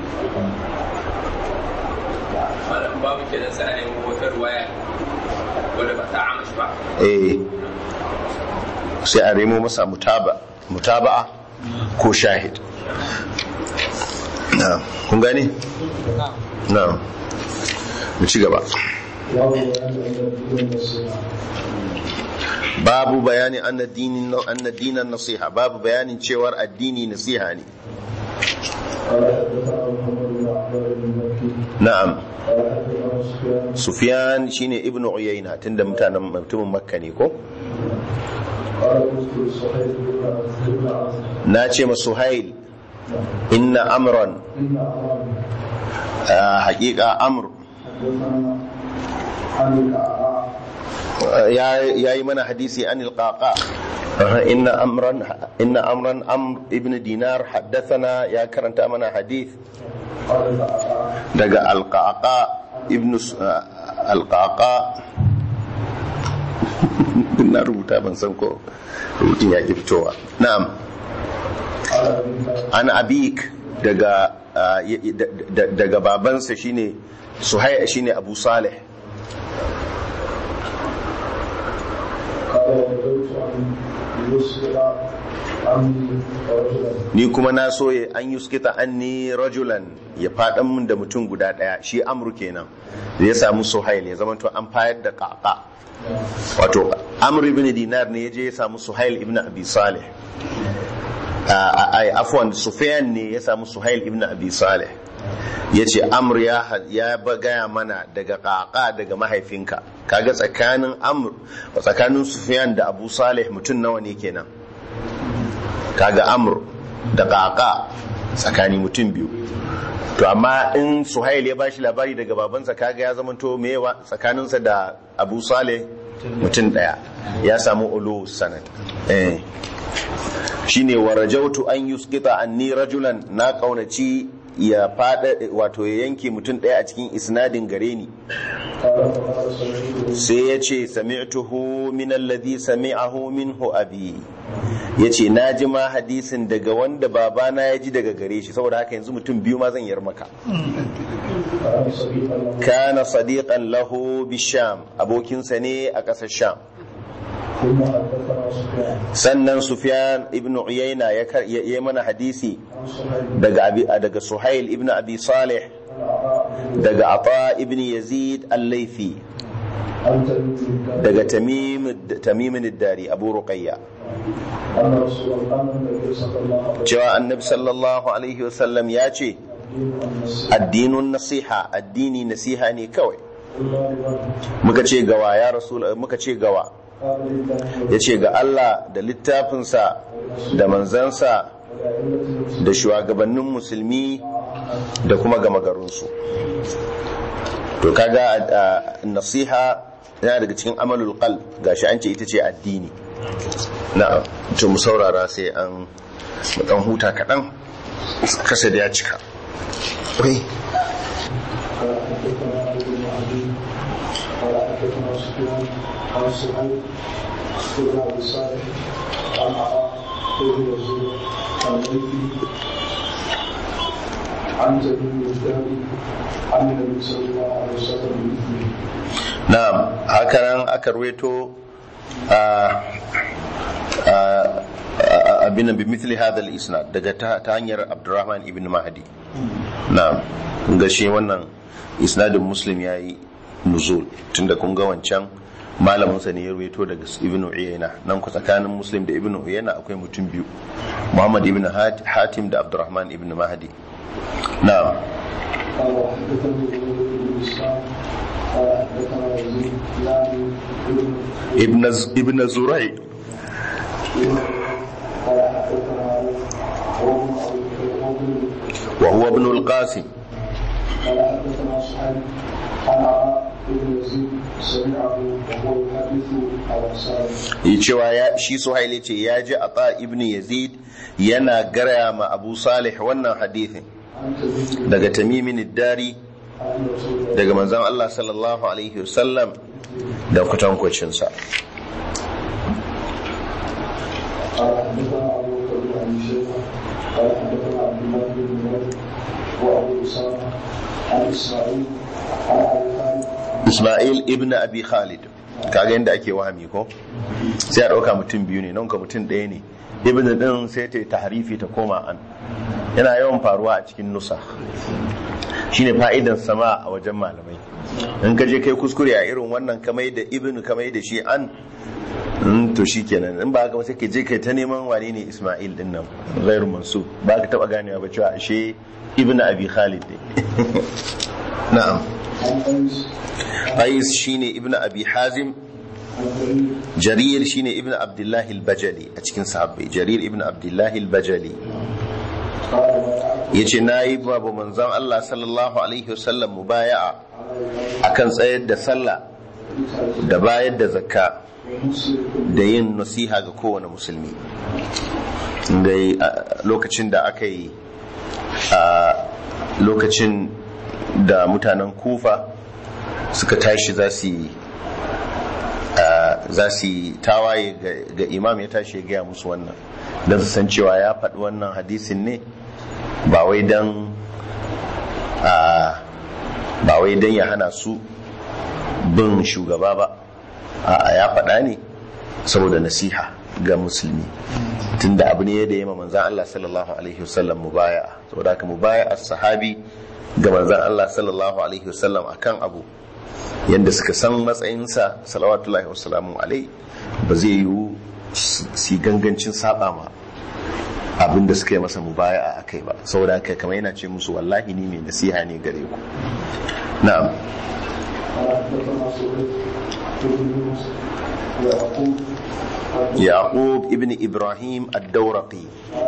wannan babu kenan sai a nemi wata ruwaya wadda ba ta amashi ba eh sai a remo masa mutaba mutaba'a ko shahid na kun gane na mu ci gaba باب babu bayani بيان أن الدين نصيحة anna dinin anna dinan nasiha babu bayanin cewar addini nasiha ne قال حدثنا محمد بن عبد بن مكي na'am قال حدثنا sufyan سفيان shine ibnu uyayna tunda mutanen mutumin makka ne ko قال قلت لصهيب بن بن عاصم na ce ma suhail inna amran إن أمرا ah, haƙiƙa amr حدثنا عن الأعراء ya yi mana hadisi an ilƙaƙa inna amran inna amran amr ibn dinar haddathana ya karanta mana hadith قال الأعراء daga alƙaƙa ibn S- ah, alƙaƙa na rubuta ban san ko rubutun ya ki fitowa na'am قال أبي an abik daga ah, y- y- da- da- daga babansa shine suhai shine abu salih قال ونزلت عن يسر عني رجلا ni kuma na so ya an yuskita anni rajulan ya faɗan min da mutum guda ɗaya shi amru kenan da ya samu suhail ya zama to an fayar da ƙaƙa wato amru ibn dinar ne ya je ya samu suhail ibn abi salih ai afwan sufyan ne ya samu suhail ibn abi salih ya ce amr ya ya ba- gaya mana daga ƙaƙa daga mahaifinka kaga tsakanin amr tsakanin sufyan da abu salih mutum nawa ne kenan kaga amr da ƙaƙa tsakani mutum biyu to amma in suhail ya bashi labari daga babansa kaga ya zamanto mewa tsakaninsa da abu saleh mutum ɗaya ya samu ulu sanad eh shine wa rajautu an yusqita anni rajulan na kaunaci ya fada wato ya yanke mutum ɗaya a cikin isnadin gare ni قال فقال سمعت sai ya ce sami'tuhu min alladhi sami'ahu minhu abi ya ce na ji ma hadisin daga wanda babana ya ji daga gare shi saboda haka yanzu mutum biyu ma zan yar maka كان صديقا له kana sadiqan lahu bisham abokinsa ne a ƙasar sham ثم حدثنا سفيان sannan sufyan ibn uyayna ya kar- ya yi mana hadisi عن صهيب daga abi daga suhail ibn abi salih عن عطاء بن daga ata ibn yazid al-laifi عن تميم بن daga tamim tamimin dari abu ruqayya أن رسول الله النبي صلى الله عليه وسلم cewa annabi sallallahu alaihi wasallam ya ce الدين النصيحة addinun nasiha addini nasiha ne kawai إلا لمن muka ce gawa ya rasul muka ce gawa قال لله ya ce ga Allah da littafinsa da manzansa والأئمة da shugabannin musulmi da kuma gama garinsu to kaga a- a- nasiha yana daga cikin amalul qalb gashi an ce ita ce addini na'am to mu saurara sai an mu dan huta kaɗan kasa da ya cika Oi. قال حدثنا علي بن عدي قال حدثنا سفيان عن سعيد بن ابي صالح عن عطاء بن يزيد عن ليثي عن تميم الداري عن النبي صلى الله عليه وسلم بمثله na'am hakanan aka ruweto a a- a- abin bi mithli hadha al-isnad daga ta ta hanyar Abdurrahman ibn Mahdi na'am kun ga shi wannan isnadin Muslim yayi nuzul tunda kun ga wancan malamin sa ne ya ruweto daga Ibn Uyayna nan ku tsakanin Muslim da Ibn Uyayna akwai mutum biyu Muhammad ibn Hat- Hatim da Abdurrahman ibn Mahdi na'am قال وحدثني ابن بن اسلام قال حدثنا يزيد يعني ابن ibn Z- ibn Zuray قال حدثنا علي وابن ابي wa huwa ibn al-Qasim قال حدثنا صحيح عن عطاء بن يزيد سمعه وهو يحدث على سالم yi cewa ya shi suhaili ce ya ji ata ibn yazid yana garaya ma abu salih wannan hadithin عن تميم daga tamimin dari عن رسول الله daga manzon Allah sallallahu alaihi wasallam da kwatankwacinsa قال حدثنا ابو بكر بن ابي شيبه قال حدثنا عبد الله بن نمير وابو اسامه عن اسماعيل عن ابي خالد isma'il ibn abi khalid kaga yadda ake wahami ko sai a ɗauka mutum biyu ne nan ka mutum ɗaya ne ibn din sai ta yi tahrifi ta koma an yana yawan faruwa a cikin nusa shine fa'idan sama a wajen malamai in ka je kai kuskure a irin wannan kamai da ibn kamai da shi an Mm, to shi kenan in ba haka ba sai ka je kai ta neman wane ne isma'il din nan ghairu mansub ba ka taba ganewa ba cewa ashe ibn abi khalid ne na'am عن قيس qais shine ibn abi hazim عن كريم jarir shine ibn abdullah al-bajali a cikin sahabbai jarir ibn abdullah al-bajali قال بايعت yace nayi babu manzon Allah sallallahu alaihi wasallam mubaya'a على akan tsayar da sallah da bayar da zakka ومسلم da yin nasiha ga kowane musulmi dai a lokacin da aka yi a lokacin da mutanen kufa suka tashi za su yi a, za su yi tawaye ga- ga imam ya tashi ya gaya musu wannan don su san cewa ya faɗi wannan hadisin ne ba wai don ba wai don ya hana su bin shugaba ba a ya faɗa ne saboda nasiha ga musulmi tunda abu ne da ya ma manzan Allah sallallahu alaihi wasallam mubaya saboda haka mubaya as-sahabi ga manzan Allah sallallahu alaihi wasallam akan abu yanda suka san matsayinsa salawatullahi wasalamu alai ba zai yiwu su gangancin saba ma abin da suka yi masa mubaya a kai ba saboda haka kamar yana ce musu wallahi ni mai nasiha ne gare ku na'am yaqub ibn ibrahim ad-dawraqi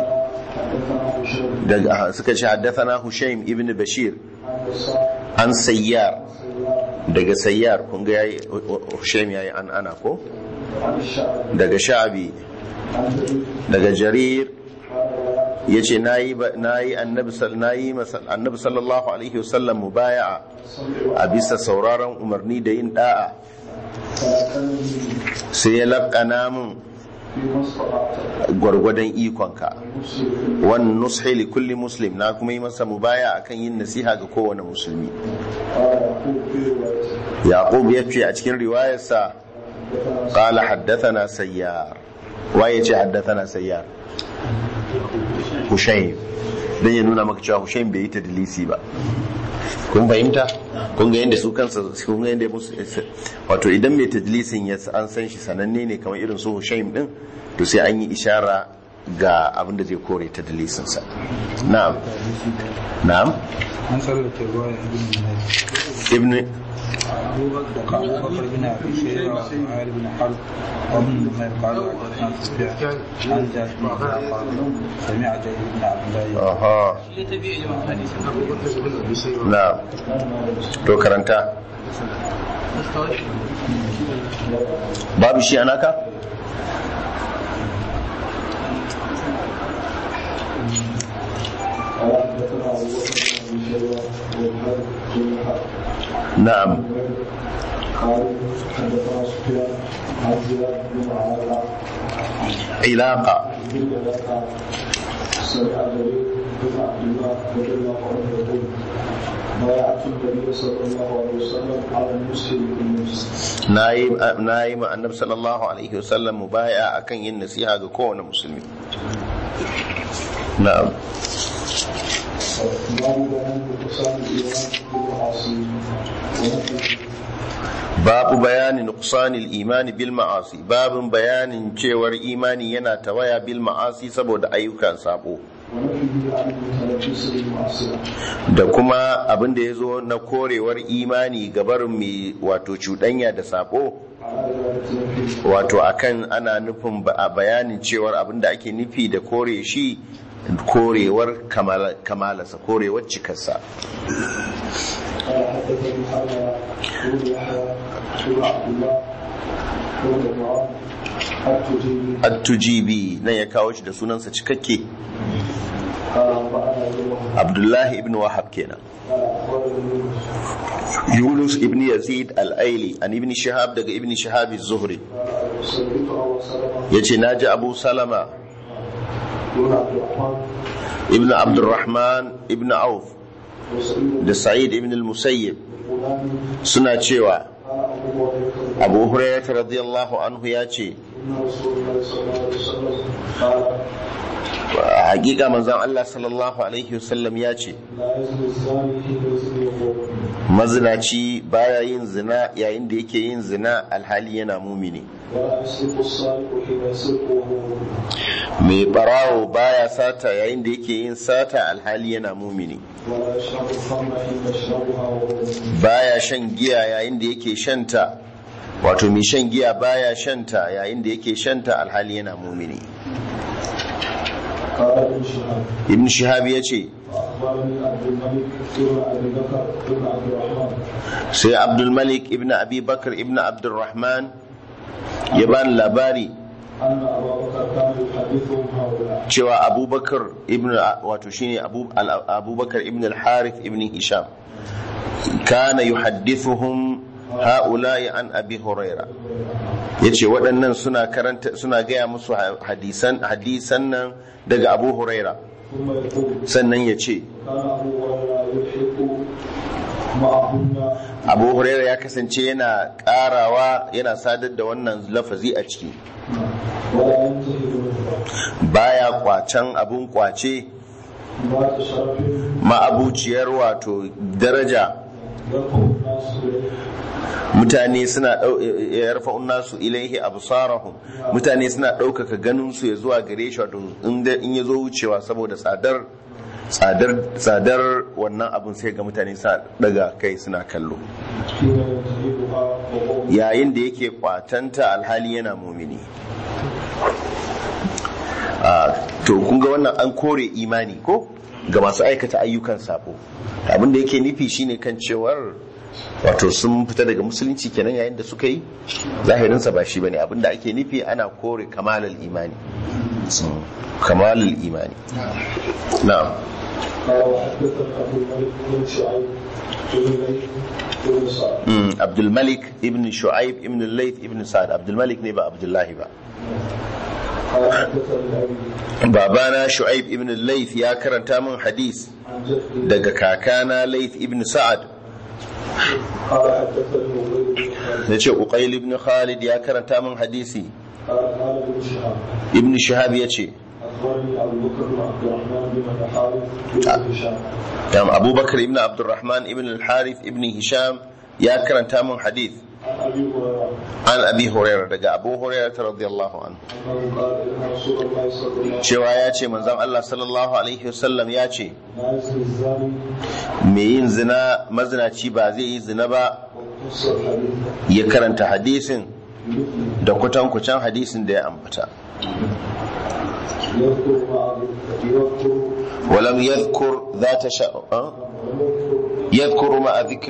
daga suka ce haddathana hushaym ibn bashir an sayyar daga sayyar kun ga yayi hushaym yayi an ana ko daga sha'bi daga jarir ya ce na yi annabi sallallahu alaihi wasallam mubaya'a a bisa sauraron umarni da yin da'a sai ya laƙana min gwargwadon ikonka wani nushi li kulli muslim na kuma yi masa mubaya akan yin nasiha ga kowane musulmi yaqub ya ce a cikin riwayarsa qala haddathana sayyar waye ce haddathana sayyar Hushaim don ya nuna maka cewa Hushaim bai yi ta dalisi ba kun fahimta kun ga yadda su kansa kun ga yadda musu wato idan mai tadlisin ya an san shi sananne ne kamar irin su Hushaim din to sai an yi ishara ga abin da zai kore tadlisin sa na'am na'am an tsallake ruwa ibn ibn أبو بكر بن أبي شيبة وإسماعيل بن حرب وابن نمير قالوا حدثنا سفيان عن جابر بن قال سمع جابر بن عبد الله aha na'am to karanta babu shi anaka na'am قال حدثنا سفيان عن زياد بن معاويه ilaqa سمع جرير بن عبد الله رضي الله عنه يقول بايعت النبي صلى الله عليه وسلم على المسلم بالمسلم nayi nayi ma annabi sallallahu alaihi wasallam mubaya akan yin nasiha ga kowane musulmi na'am باب بيان نقصان الايمان بالمعاصي ونفي babu bayanin nuqsanil imani bil ma'asi babin bayanin cewar imani yana tawaya bil ma'asi saboda ayyukan sabo ونفيه عن المتلبس بالمعصيه da kuma abin da ya zo na korewar imani gabarin mai wato cuɗanya da sabo على اراده نفيه wato akan ana nufin ba- a bayanin cewar abin da ake nufi da kore shi korewar kamala- kamalarsa korewar cikarsa قال حدثني حرمله بن يحيى بن عبد الله بن عمران التجيبي at-tujibi nan ya kawo shi da sunansa cikakke قال انبانا يوم abdullahi ibn wahab kenan قال اخبرني يونس yunus ibn yazid al-aili an ibn shihab daga ibn shihab az-zuhri قال سمعت ابو سلمه yace naji abu salama بن عبد الرحمن ibn abdurrahman ibn auf وسعيد da sa'id ibn al-musayyib الفلاني suna cewa قال ابو هريره abu hurairah radiyallahu anhu ya ce ان رسول الله صلى الله عليه وسلم قال a hakika manzon Allah sallallahu alaihi wasallam ya ce لا يزني الزاني حين يزني وهو mazinaci baya yin zina yayin da yake yin zina alhali yana mumini ولا يسرق السارق حين يسرق وهو مؤمن mai barawo baya sata yayin da yake yin sata alhali yana mumini ولا يشرب الخمر حين يشربها وهو مؤمن baya shan giya yayin da yake shanta wato mai shan giya baya shanta yayin da yake shanta alhali yana mumini قال ابن شهاب ibn shihab ya ce اخبرني عبد الملك بن ابي بكر بن عبد الرحمن sai abdulmalik ibn abi bakar ibn abdulrahman ya bani labari ان ابا بكر كان يحدثهم هؤلاء cewa abubakar ibn wato shine abu al- abubakar ibn al-harith ibn hisham kana yuhaddithuhum ha'ula'i an abi huraira yace waɗannan suna karanta suna gaya musu hadisan hadisan nan daga abu huraira ثم يقول sannan ya ce كان ابو هريره يلحق معهن abu huraira ya kasance yana karawa yana sadar da wannan lafazi a ciki ولا ينتهي منه baya kwacen abun kwace ذات شرف ma'abuciyar wato daraja يرفع الناس إليه mutane suna ɗau- ya rafa'un nasu ilaihi absarahum mutane suna ɗaukaka ganin su ya zuwa gare shi wato inda in ya zo wucewa saboda tsadar tsadar tsadar wannan abun sai ga mutane suna daga kai suna kallo حين ينتهبها وهو yayin da yake kwatanta alhali yana mumini Ah, to kun ga wannan an kore imani ko ga masu aikata ayyukan sabo abin da yake nufi shine kan cewar wato sun fita daga musulunci kenan yayin da suka yi zahirinsa ba shi bane abin da ake nufi ana kore kamalal imani Mm, kamalal imani na'am قال وحدثنا أبو الملك بن شعيب بن ليث بن سعد Mm, Abdul Malik ibn Shu'aib ibn Layth ibn Sa'ad Abdul Malik ne ba Abdullahi ba قال حدثني أبي babana Shu'aib ibn Layth ya karanta min hadis عن جدي daga kakana Layth ibn Sa'ad قال حدثني أبي بن خالد yace Uqayl ibn Khalid ya karanta min hadisi قال قال ابن شهاب ibn Shihab yace أخبرني أبو بكر بن عبد الرحمن بن الحارث بن هشام dan Abubakar ibn Abdurrahman ibn al-Harith ibn Hisham ya karanta min hadis عن أبي هريرة an Abi Hurairah daga Abu Hurairah radiyallahu anhu أنه قال إن رسول الله صلى الله عليه cewa ya ce manzon Allah sallallahu alaihi wasallam ya ce وسلم لا يزني الزاني mai yin zina mazinaci ba zai yi zina ba وقص الحديث ya karanta hadisin بمثله da kutankucan hadisin da ya ambata يذكر مع يذكر walam yadhkur zata sha ah? yadhkuru ma dhikr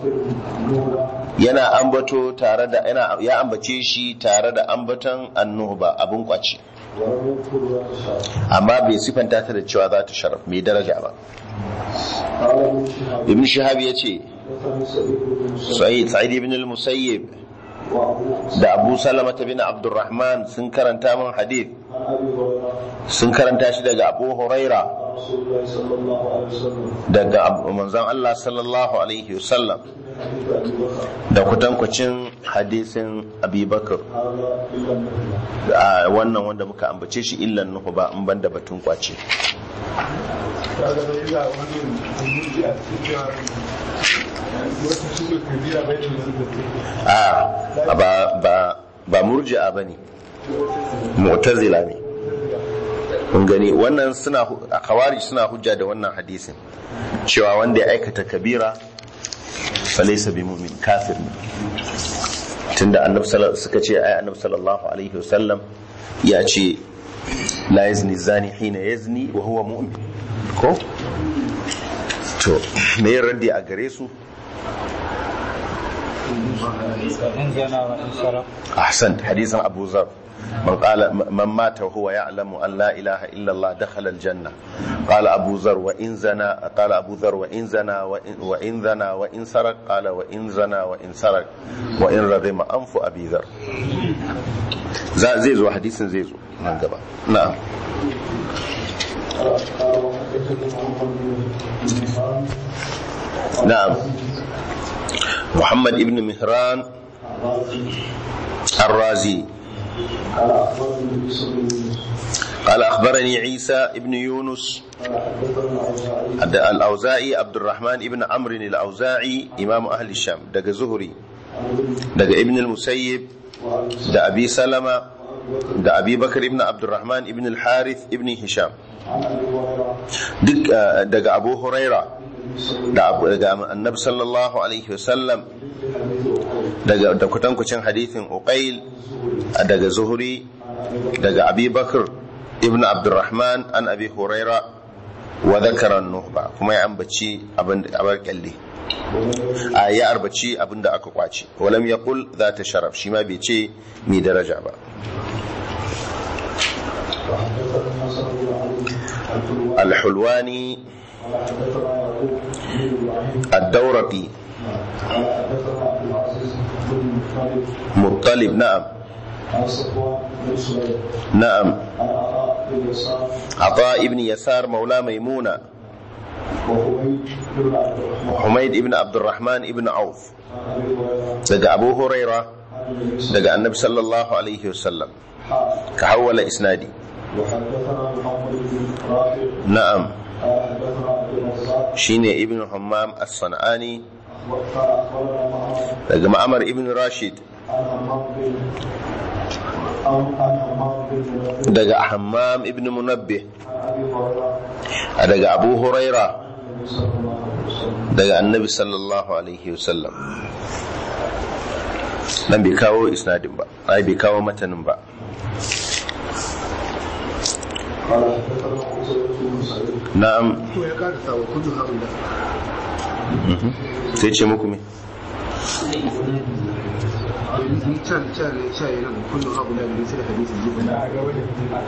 yana ambato tare da yana ya ambace shi tare da ambaton annuba abun kwace ولم يذكر ذات شعر amma bai sifanta ta da cewa za ta sharaf mai daraja ba قال ابن شهاب ibn shihab ya ce حدثني سعيد بن مسعود sa'id sa'id ibn al-musayyib وابو da abu salama bin abdurrahman sun karanta min hadith عن ابي هريره sun karanta shi daga abu huraira عن رسول الله صلى الله عليه وسلم daga abu- manzon Allah sallallahu alaihi wasallam حديث ابي بكر da kutankucin hadisin abubakar هذا الا النبي a wannan wanda muka ambace shi illan nuhu ba in banda batun kwace kaga da ila wani umurji a cikin wata su kabira bai da a ba ba ba murji'a bane mu'tazila ne kun gani wannan suna hu- a khawarij suna hujja da wannan hadisin cewa wanda ya aikata kabira falaysa bi mu'min kafir ne tunda annabi sallallahu suka ce ai annabi sallallahu alaihi wasallam ya ce la yazni zani hina yazni wa huwa mu'min ko to me raddi a gare su in zana wa in saraf أحسنت حديث أبو ذر من قال من مات وهو يعلم أن لا إله إلا الله دخل الجنة قال أبو ذر وإن زنى قال أبو ذر وإن زنى وإن, وإن زنى وإن سرق قال وإن زنى وإن سرق وإن رغم أنف أبي ذر ز- زي زو حديث زي زو من قبل نعم قال وحدثني محمد بن مهران نعم محمد ابن مهران الرازي قال اخبرني عيسى بن يونس قال أخبرني عيسى ابن يونس قال حدثنا الاوزاعي عبد- الأوزاعي عبد الرحمن ابن عمرو الأوزاعي إمام أهل الشام دق زهري عن ابن دق ابن المسيب وعن دا أبي سلمة دا أبي بكر ابن عبد الرحمن ابن الحارث ابن هشام عن ابي هريره دق آه، دق أبو هريرة النبي صلى الله دا أبو دق النبي صلى الله عليه وسلم دق دا كتنكوشن حديث أقيل دق زهري دق أبي بكر ابن عبد الرحمن عن أبي هريرة وذكر النهبة كما يعنبتشي أبن أبن كالي a ya arbaci abin da aka kwace walam ya kul za ta sharaf shi ma bai ce mai daraja ba وحدثنا حسن بن علي الحلواني alhulwani قال حدثنا يعقوب بن ابراهيم الدورقي قال حدثنا عبد العزيز بن مطلب مطلب نعم عن صفوان بن سليم نعم عن عطاء بن يسار عطاء ابن يسار مولى ميمونة وحميد بن عبد الرحمن حميد ابن عبد الرحمن ابن عوف عن ابي هريره daga abu huraira عن النبي صلى daga annabi sallallahu alaihi wasallam ka hawwala isnadi وحدثنا محمد بن رافع na'am قال حدثنا عبد الرزاق shine ibn hammam as-sanani فأخبرنا معمر daga ma'amar ibn rashid عن همام بن عن عن همام بن منبه daga hammam ibn munabbih عن ابي هريره daga abu huraira النبي صلى الله عليه وسلم daga annabi sallallahu alaihi wasallam nan bai kawo isnadin ba ai bai kawo matanin ba قال حدثنا قتيبة بن سعيد na'am to ya karasa wa kullu haula mhm. sai ce muku me ni can can ne can yana kullu haula da sai da hadisi jibi na ga wani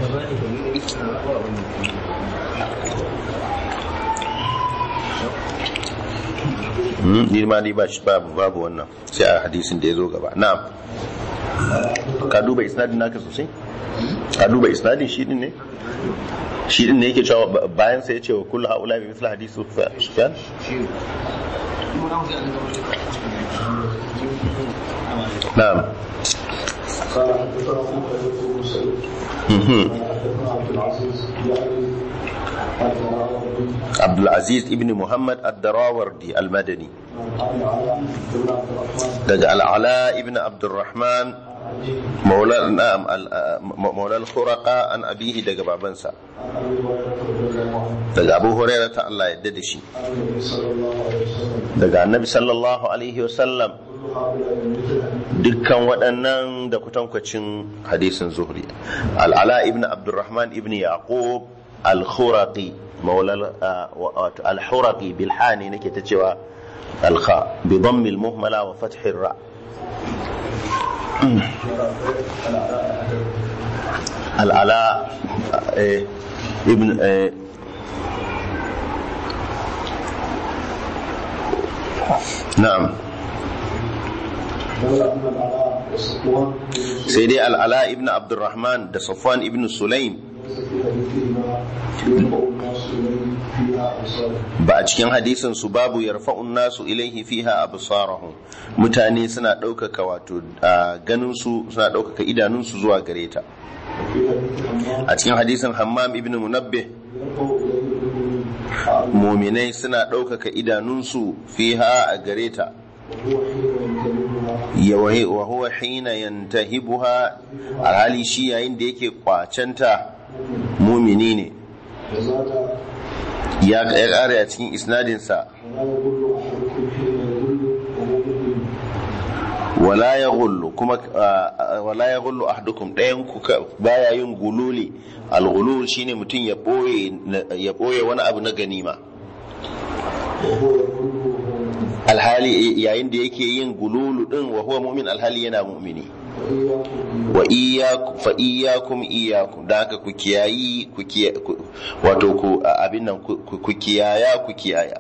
Mhm, ni ma ni ba shi babu babu wannan sai a hadisin da ya zo gaba na'am ka duba isnadin naka sosai ka duba isnadin shi din ne shi din ne yake cewa ba- bayan sai ya ce wa kullu haula bi misli hadisi sufyan na'am قال حدثنا قتيبة بن سعيد mhm. قال حدثنا عبد العزيز يعني الدراوردي عبد العزيز ابن محمد الدراوردي المدني عن العلاء بن عبد الرحمن daga العلاء ابن عبد الرحمن مولى نعم ال- مولى الخرقاء عن أبيه daga babansa عن ابي هريره رضي الله عنه daga Abu Hurairah ta Allah ya da shi عن النبي صلى الله عليه وسلم daga Annabi sallallahu alaihi wasallam كل هؤلاء مثل dukkan waɗannan da kutankwacin hadisin zuhri al'ala ibn abdurrahman ibn yaqub al-khuraqi maulal wato al-khuraqi bil hani nake ta cewa al-kha bi dhammi al-muhmala wa fathi ra al'ala eh, ibn eh, na'am لولا ان العلاء وصفوان بن sai dai al'ala ibn abdurrahman da safwan ibn sulaim ليس في حديثهما يرفع الناس اليه فيها ابصارهم ba a cikin hadisin su babu yarfa'un nasu ilaihi fiha absarahum mutane suna ɗaukaka wato a ganin su suna ɗaukaka idanun su zuwa gare ta وفي حديث حمام a cikin hadisin hammam ibn munabbih يرفع اليه الأذن muminai suna ɗaukaka idanun su fiha a gare ta وهو حين ينتبهها ya wahi- wa huwa hina yantahibuha alhali shi yayin da yake kwacenta mumini ne وزاد ya ya ƙara a cikin isnadinsa ولا يقول احدكم حين يقول وهو مؤمن wala ya gullu kuma ah, wala ya gullu ahadukum ɗayan ku ka- baya yin gululi al-gulul shine mutum ya boye ya boye wani abu na ganima وهو يقول وهو مؤمن alhali yayin da yake yin gululu din wa huwa mu'min alhali yana mu'mini وإياكم wa iyyakum fa iyyakum iyyakum da haka ku kiyayi ku kiya- ku- wato ku a- abin nan ku ku- ku kiyaya ku kiyaya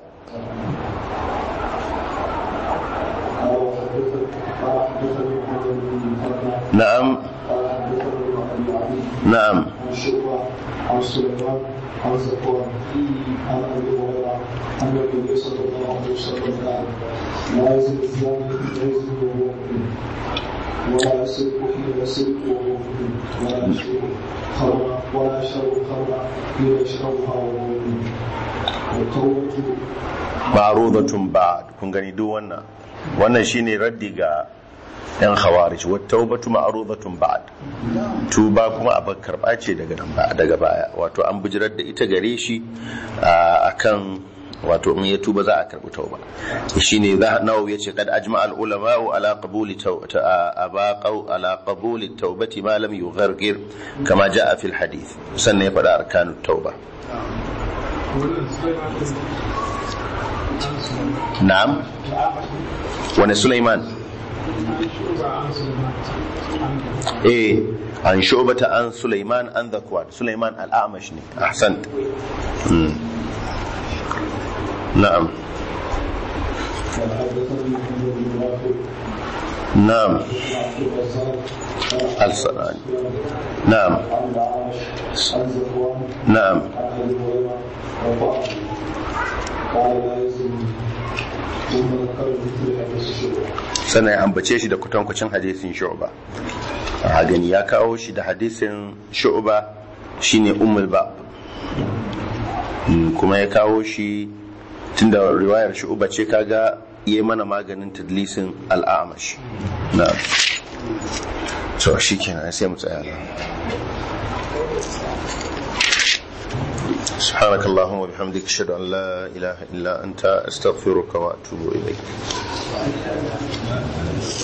قال وحدثني قال حدثني محمد بن المثنى na'am قال حدثني ابي علي na'am عن شعبة عن سليمان عن زكوان عن ابي هريره ان النبي صلى الله عليه وسلم قال لا يزن الزاني لا يزن وهو مؤمن ولا يسرق حين يسرق وهو مؤمن ولا يشرب خمرا ولا يشرب خمرا حين يشربها وهو مؤمن والتوبه ma'rudatun ba'd kun gani duk wannan wannan shine raddi ga yan khawarij wa tawbatu ma'rudatun ba'd tuba kuma a karba ce daga nan ba daga baya wato an bijirar da ita gare shi a akan wato in ya tuba za a karbi tauba shine za nawawi yace kad ajma al ulama ala qabuli tawbati abaqau ala qabuli tawbati ma lam yughargir kama jaa fil hadith sannan ya faɗa arkanut tauba na'am wani Sulaiman eh an shobata an Sulaiman an zakwan Sulaiman al'amash ne ahsant Mm. na'am وحدثني محمد بن رافع na'am عبد الرزاق al-sanani na'am عن العامش عن زكوان na'am عن ابي هريره رفعه قال لا يزن ثم ذكر مثل حديث الشعبه sannan ya ambace shi da kutankucin hadisin shu'ba a gani ya kawo shi da hadisin shu'ba shine ummul ba kuma ya kawo shi tunda riwayar shu'ba ce kaga yi mana maganin tadlisin al'amash na so shi kenan sai mu tsaya nan سبحانك اللهم وبحمدك اشهد ان لا اله الا انت استغفرك واتوب اليك